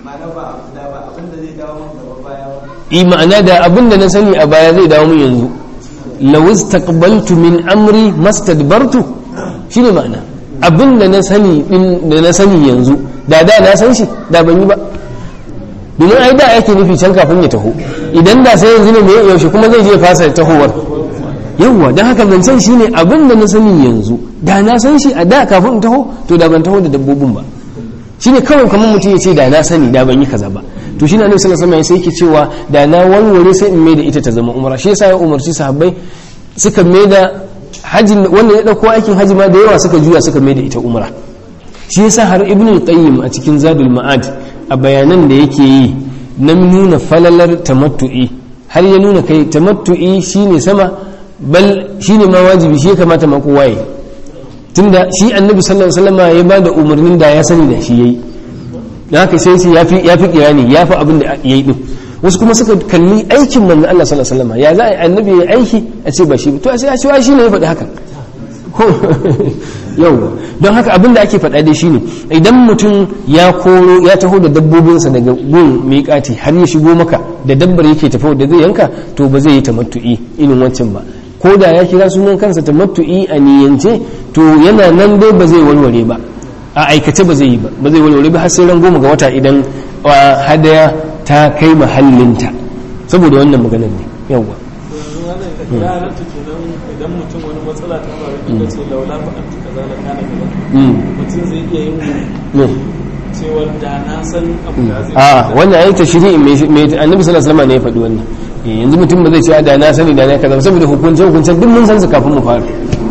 yi ma'ana da abin da na sani a baya zai dawo min yanzu lawis taqbaltu min amri mastadbartu shine ma'ana abin da na sani din da na sani yanzu da da na san shi da ban yi ba domin ai da yake nufi can kafin ya taho idan da sai yanzu ne mai yaushe kuma zai je fasa tahowar yawwa don haka zancen shine abin da na sani yanzu da na san shi a da kafin in taho to da ban taho da dabbobin ba shine kawai kamar mutum ya ce da na sani da ban yi kaza ba to shine annabi sallallahu alaihi wasallam sai yake cewa da na warware sai in mai da ita ta zama umra shi yasa ya umarci sahabbai suka mai da hajjin wanda ya dauko aikin haji ma da yawa suka juya suka mai da ita umra shi yasa har ibnu qayyim a cikin zadul ma'ad a bayanan da yake yi na nuna falalar tamattu'i har ya nuna kai tamattu'i shine sama bal shine ma wajibi shi ya kamata ma kowa yi tunda shi annabi sallallahu alaihi wasallam ya bada umarnin da ya sani da shi yayi da haka sai ce yafi yafi kirani yafi abin da yayi din wasu kuma suka kalli aikin manzo Allah sallallahu alaihi wasallam ya za a yi annabi ya aiki a ce ba shi ba to sai a ce shi ne ya faɗi haka yau don haka abin da ake faɗa dai shine idan mutum ya koro ya taho da dabbobinsa daga gun miƙati har ya shigo maka da dabbar yake tafi da zai yanka to ba zai yi tamattu'i irin wancan ba ko da ya kira sunan kansa tamattu'i a niyyance to yana nan dai ba zai warware ba a aikace ba zai yi ba ba zai warware ba har sai ran goma ga wata idan hadaya ta kai mahallinta saboda wannan maganar ne yawwa ya halatta kenan idan mutum wani matsala ta faru da ce laula fa an kaza la kana kaza mutum zai iya yin cewar da na san abu da zai a wannan ayi tashri'in mai annabi sallallahu alaihi wasallam ne ya faɗi wannan yanzu mutum ba zai ce da na sani da na kaza saboda hukunce hukuncen duk mun san su kafin mu fara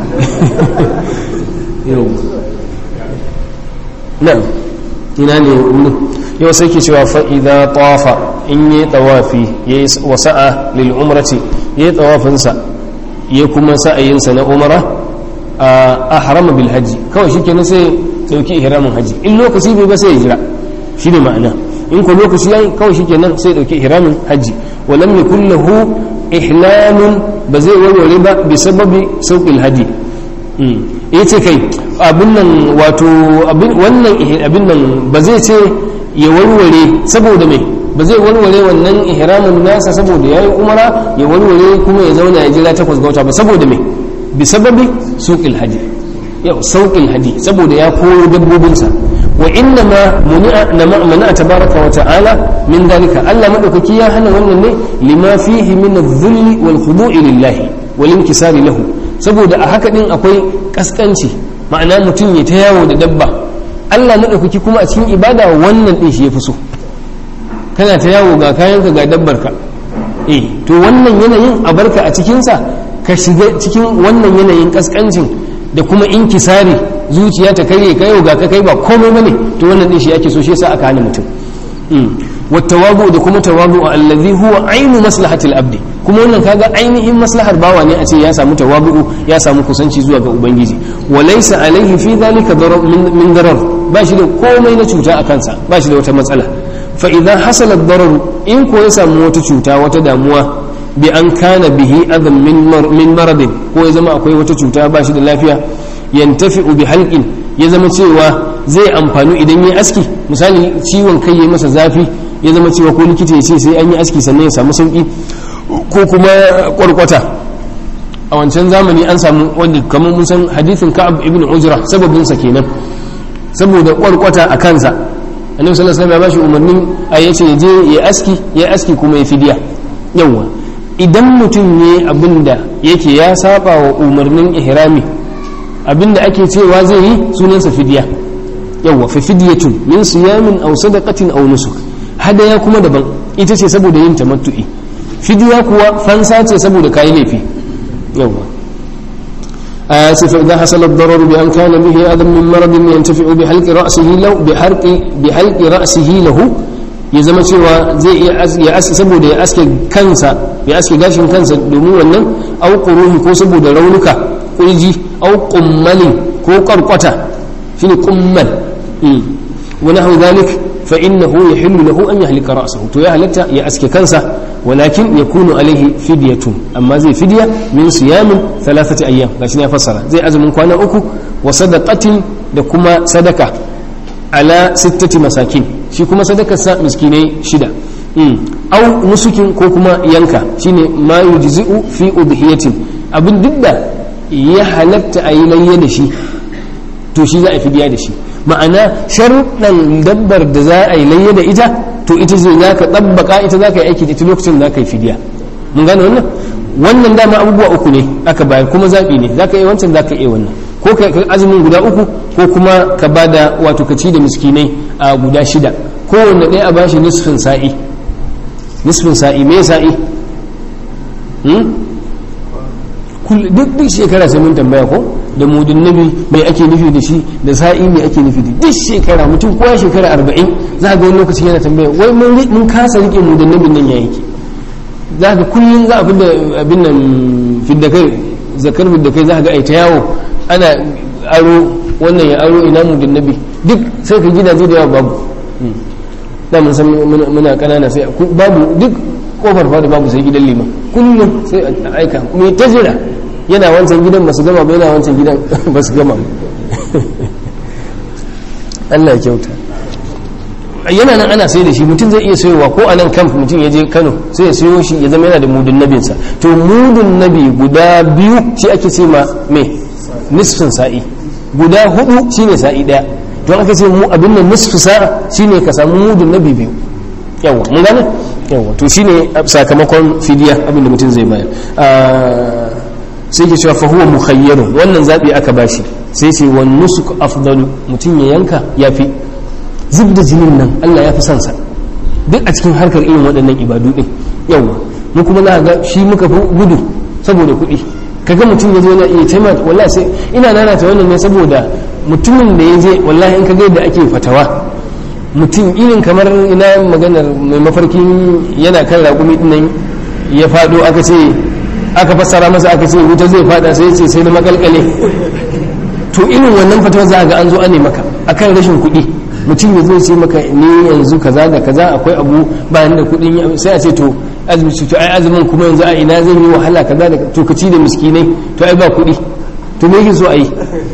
na'am ina ne wurin yau sai ke cewa fa'iza tawafa in yi tawafi ya yi wasa'a lil umrati ya yi tawafinsa ya kuma sa'ayinsa na umara a harama bil hajji kawai shi kenan sai dauki ihramin hajji in lokaci bai ba sai ya jira shi ne ma'ana in ko lokaci yayi kawai shi kenan sai dauki ihramin hajji walam yakul lahu ihlalun ba zai warware ba bi sababi sauqil hadi ya ce kai abin nan wato wannan abin nan ba zai ce ya warware saboda mai ba zai warware wannan ihramin nasa saboda ya yi umara ya warware kuma ya zauna ya jira takwas ga wata ba saboda mai bi sababi suƙil hadi yau sauƙil hadi saboda ya koro dabbobinsa wa inna ma muni'a mana tabaraka wa ta'ala min dalika Allah madaukaki ya hana wannan ne lima fihi min adh-dhulli wal khudu'i lillahi wal inkisari lahu saboda a haka din akwai kaskanci ma'ana mutum ya ta yawo da dabba Allah maɗaukaki kuma a cikin ibada wannan ɗin shi ya fi so kana ta yawo ga kayanka ga dabbarka eh to wannan yanayin a barka a cikinsa ka shiga cikin wannan yanayin kaskancin da kuma inkisari zuciya ta karye ka yau ga ka kai ba komai bane to wannan din shi ake so shi yasa aka hana mutum wattawabu da kuma tawabu allazi huwa ainu maslahatil abdi kuma wannan kaga ainihin maslahar bawa ne a ce ya samu tawabu ya samu kusanci zuwa ga ubangiji wa laysa alaihi fi dhalika darar min darar ba shi da komai na cuta a kansa ba shi da wata matsala fa idza hasala darar in ko ya samu wata cuta wata damuwa bi an kana bihi adam min maradin ko ya zama akwai wata cuta ba shi da lafiya yantafi'u bi halqin ya zama cewa zai amfanu idan ya aski misali ciwon kai ya masa zafi ya zama cewa ko likita ya ce sai an yi aski sannan ya samu sauki ko kuma kwarkwata a wancan zamani an samu wanda kamar mun san hadithin ka'ab ibn ujra sababin sa kenan saboda kwarkwata a kansa annabi sallallahu alaihi wasallam ya bashi umarnin a yace ya je ya aski ya aski kuma ya fidiya yawa idan mutum ne abinda yake ya saba wa umarnin ihrami abinda ake cewa zai yi sunansa fidiya yawa fa fidyatun min siyamin aw sadaqatin aw nusuk hadaya kuma daban ita ce saboda yin tamattu'i fidiya kuwa fansa ce saboda kayi laifi yawa آسف إذا حصل الضرر بأن كان به أذى من مرض ينتفع بحلق رأسه له بحرق بحلق رأسه له ya zama cewa zai iya ya aski saboda ya aske kansa ya aske gashin kansa domin wannan au quruhi ko saboda raunuka kurji au qummalin ko qarqata shine qummal wa nahu dhalik fa innahu yahillu lahu an yahlika ra'sahu to ya halatta ya aske kansa walakin yakunu alaihi fidyatun amma zai fidya min siyamin thalathati ayyam gashi ne ya fassara zai azumin kwana uku wa sadaqatin da kuma sadaka ala sittati masakin shi kuma sadakar sa miskinai shida au nusukin ko kuma yanka shine ma yujzi'u fi udhiyatin abin duk da ya halatta a yi layya da shi to shi za a fidiya da shi ma'ana sharuɗan dabbar da za a yi layya da ita to ita ce za ka ɗabbaka ita za ka yi aiki da ita lokacin da za ka yi fidiya mun gane wannan wannan dama abubuwa uku ne aka bayar kuma zaɓi ne za ka yi wancan za ka iya wannan ko ka azumin guda uku ko kuma ka ba da wato ka ci da miskinai a guda shida kowanne ɗaya a ba shi nisfin sa'i nisfin sa'i me sa'i duk duk shekara sai mun tambaya ko da mudin nabi mai ake nufi da shi da sa'i mai ake nufi da duk shekara mutum kowa shekara arba'in za ga wani lokaci yana tambaya wai mun kasa rike mudin nabin nan ya yake za ga kullum za a fidda abin nan fidda kai zakar fidda kai za ga ai ta yawo ana aro wannan ya aro ina mudin nabi duk sai ka gidaje da yawa babu da mun san muna kanana sai babu duk kofar fada babu sai gidan liman kullum sai a aika mai ta jira yana wancan gidan ba su gama ba yana wancan gidan ba su gama Allah ya kyauta yana nan ana sai da shi mutum zai iya sayowa ko a nan kamf mutum ya je kano sai ya sayo shi ya zama yana da mudun nabinsa to mudun nabi guda biyu shi ake ce ma me nisfin sa'i guda hudu shine sa'i daya don aka ce mu abin nan nisfi sa'a shine ka samu mudun nabi biyu yawa mun gane yawa to shine sakamakon fidiya abin da mutum zai bayar sai ke cewa fa huwa mukhayyarun wannan zabi aka bashi sai ce wan nusuk afdalu mutum ya yanka yafi zub da jinin nan Allah ya fi son sa duk a cikin harkar irin waɗannan ibadu din yawa mu kuma za ga shi muka fi gudu saboda kuɗi kaga mutum ya zo yana iya taimaka wallahi sai ina nanata wannan ne saboda mutumin da ya je wallahi in ka ga yadda ake fatawa mutum irin kamar ina maganar mai mafarkin yana kan raƙumi dinnan ya faɗo aka ce aka fassara masa aka ce wuta zai faɗa sai ce sai da makalkale to irin wannan fatawa za ga an zo ane maka akan rashin kuɗi mutum ya zo ce maka ni yanzu kaza da kaza akwai abu bayan da kuɗin sai a ce to azumi to ai azumin kuma yanzu a ina zan yi wahala kaza da to ka ci da miskinai to ai ba kuɗi to me yake so a yi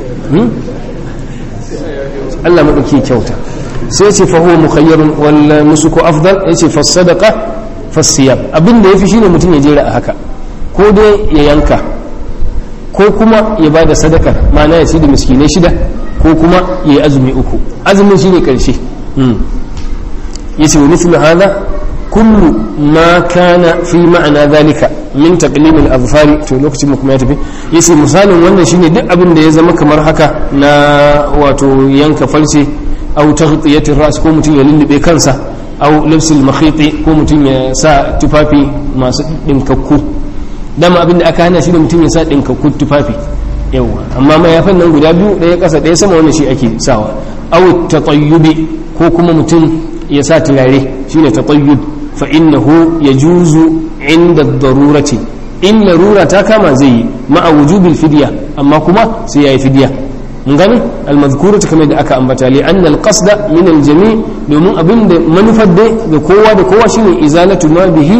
Allah maɗauki kyauta sai ce fa huwa mukhayyarun wal nusuku afdal yace fa sadaqa fa siyam abin da yafi shine mutum ya jera a haka ko dai ya yanka ko kuma ya bada sadakar ma'ana ya ci da miskinai shida ko kuma ya yi azumi uku azumin shine karshe yace wa mithlu hadha kullu ma kana fi ma'ana dhalika min taqlim al-azfar to lokacin mu kuma ya tafi yace misalin wannan shine duk abin da ya zama kamar haka na wato yanka farce aw taghtiyatir ras ko mutum ya lullube kansa au lafsil makhiti ko mutum ya sa tufafi masu dinkakku dama abin da aka hana shi da mutum ya sa dinkakku tufafi yawa amma mayafan nan guda biyu ɗaya ƙasa ɗaya sama wannan shi ake sawa au tatayyubi ko kuma mutum ya sa turare shine tatayyub fa innahu yajuzu inda darurati in larura ta kama zai yi ma'a wujubil fidya amma kuma sai yayi fidya mun gane almazkuratu kamar da aka ambata li anna alqasda min aljami domin abinda manufar da ga kowa da kowa shine izalatu ma bihi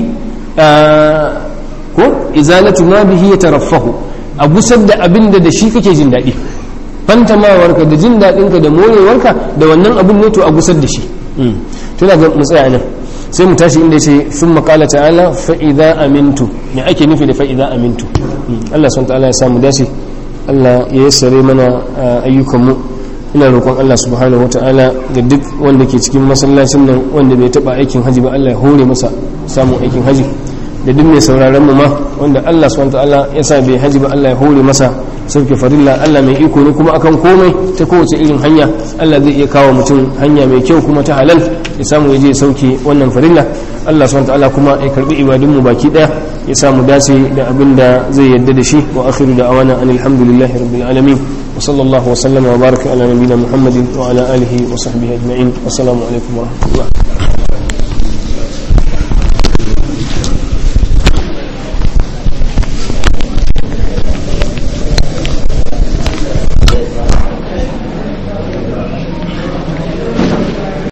ko izalatu ma bihi yataraffahu a gusar da abinda da shi kake jin daɗi fantamawarka da jin daɗinka da morewarka da wannan abin ne to a gusar da shi tuna ga mu tsaya nan sai mu tashi inda yace sun makala ta'ala fa idza amintu me ake nufi da fa idza amintu Allah subhanahu ta'ala ya samu dace Allah ya yassare mana ayyukanmu ina roƙon Allah subhanahu wata'ala ga duk wanda ke cikin masallacin nan wanda bai taba aikin haji ba Allah ya hore masa samun aikin haji da duk mai sauraron mu ma wanda Allah subhanahu wata'ala ya sa bai haji ba Allah ya hore masa sauke farilla Allah mai iko ne kuma akan komai ta kowace irin hanya Allah zai iya kawo mutum hanya mai kyau kuma ta halal ya samu ya je sauke wannan farilla Allah subhanahu ta'ala kuma ya karbi ibadun mu baki daya ya samu dace da abin da zai yadda da shi wa akhiru da awana anil hamdulillahi rabbil alamin wa sallallahu wa sallama wa baraka ala nabiyyina muhammadin wa ala alihi wa sahbihi ajma'in assalamu alaikum wa rahmatullah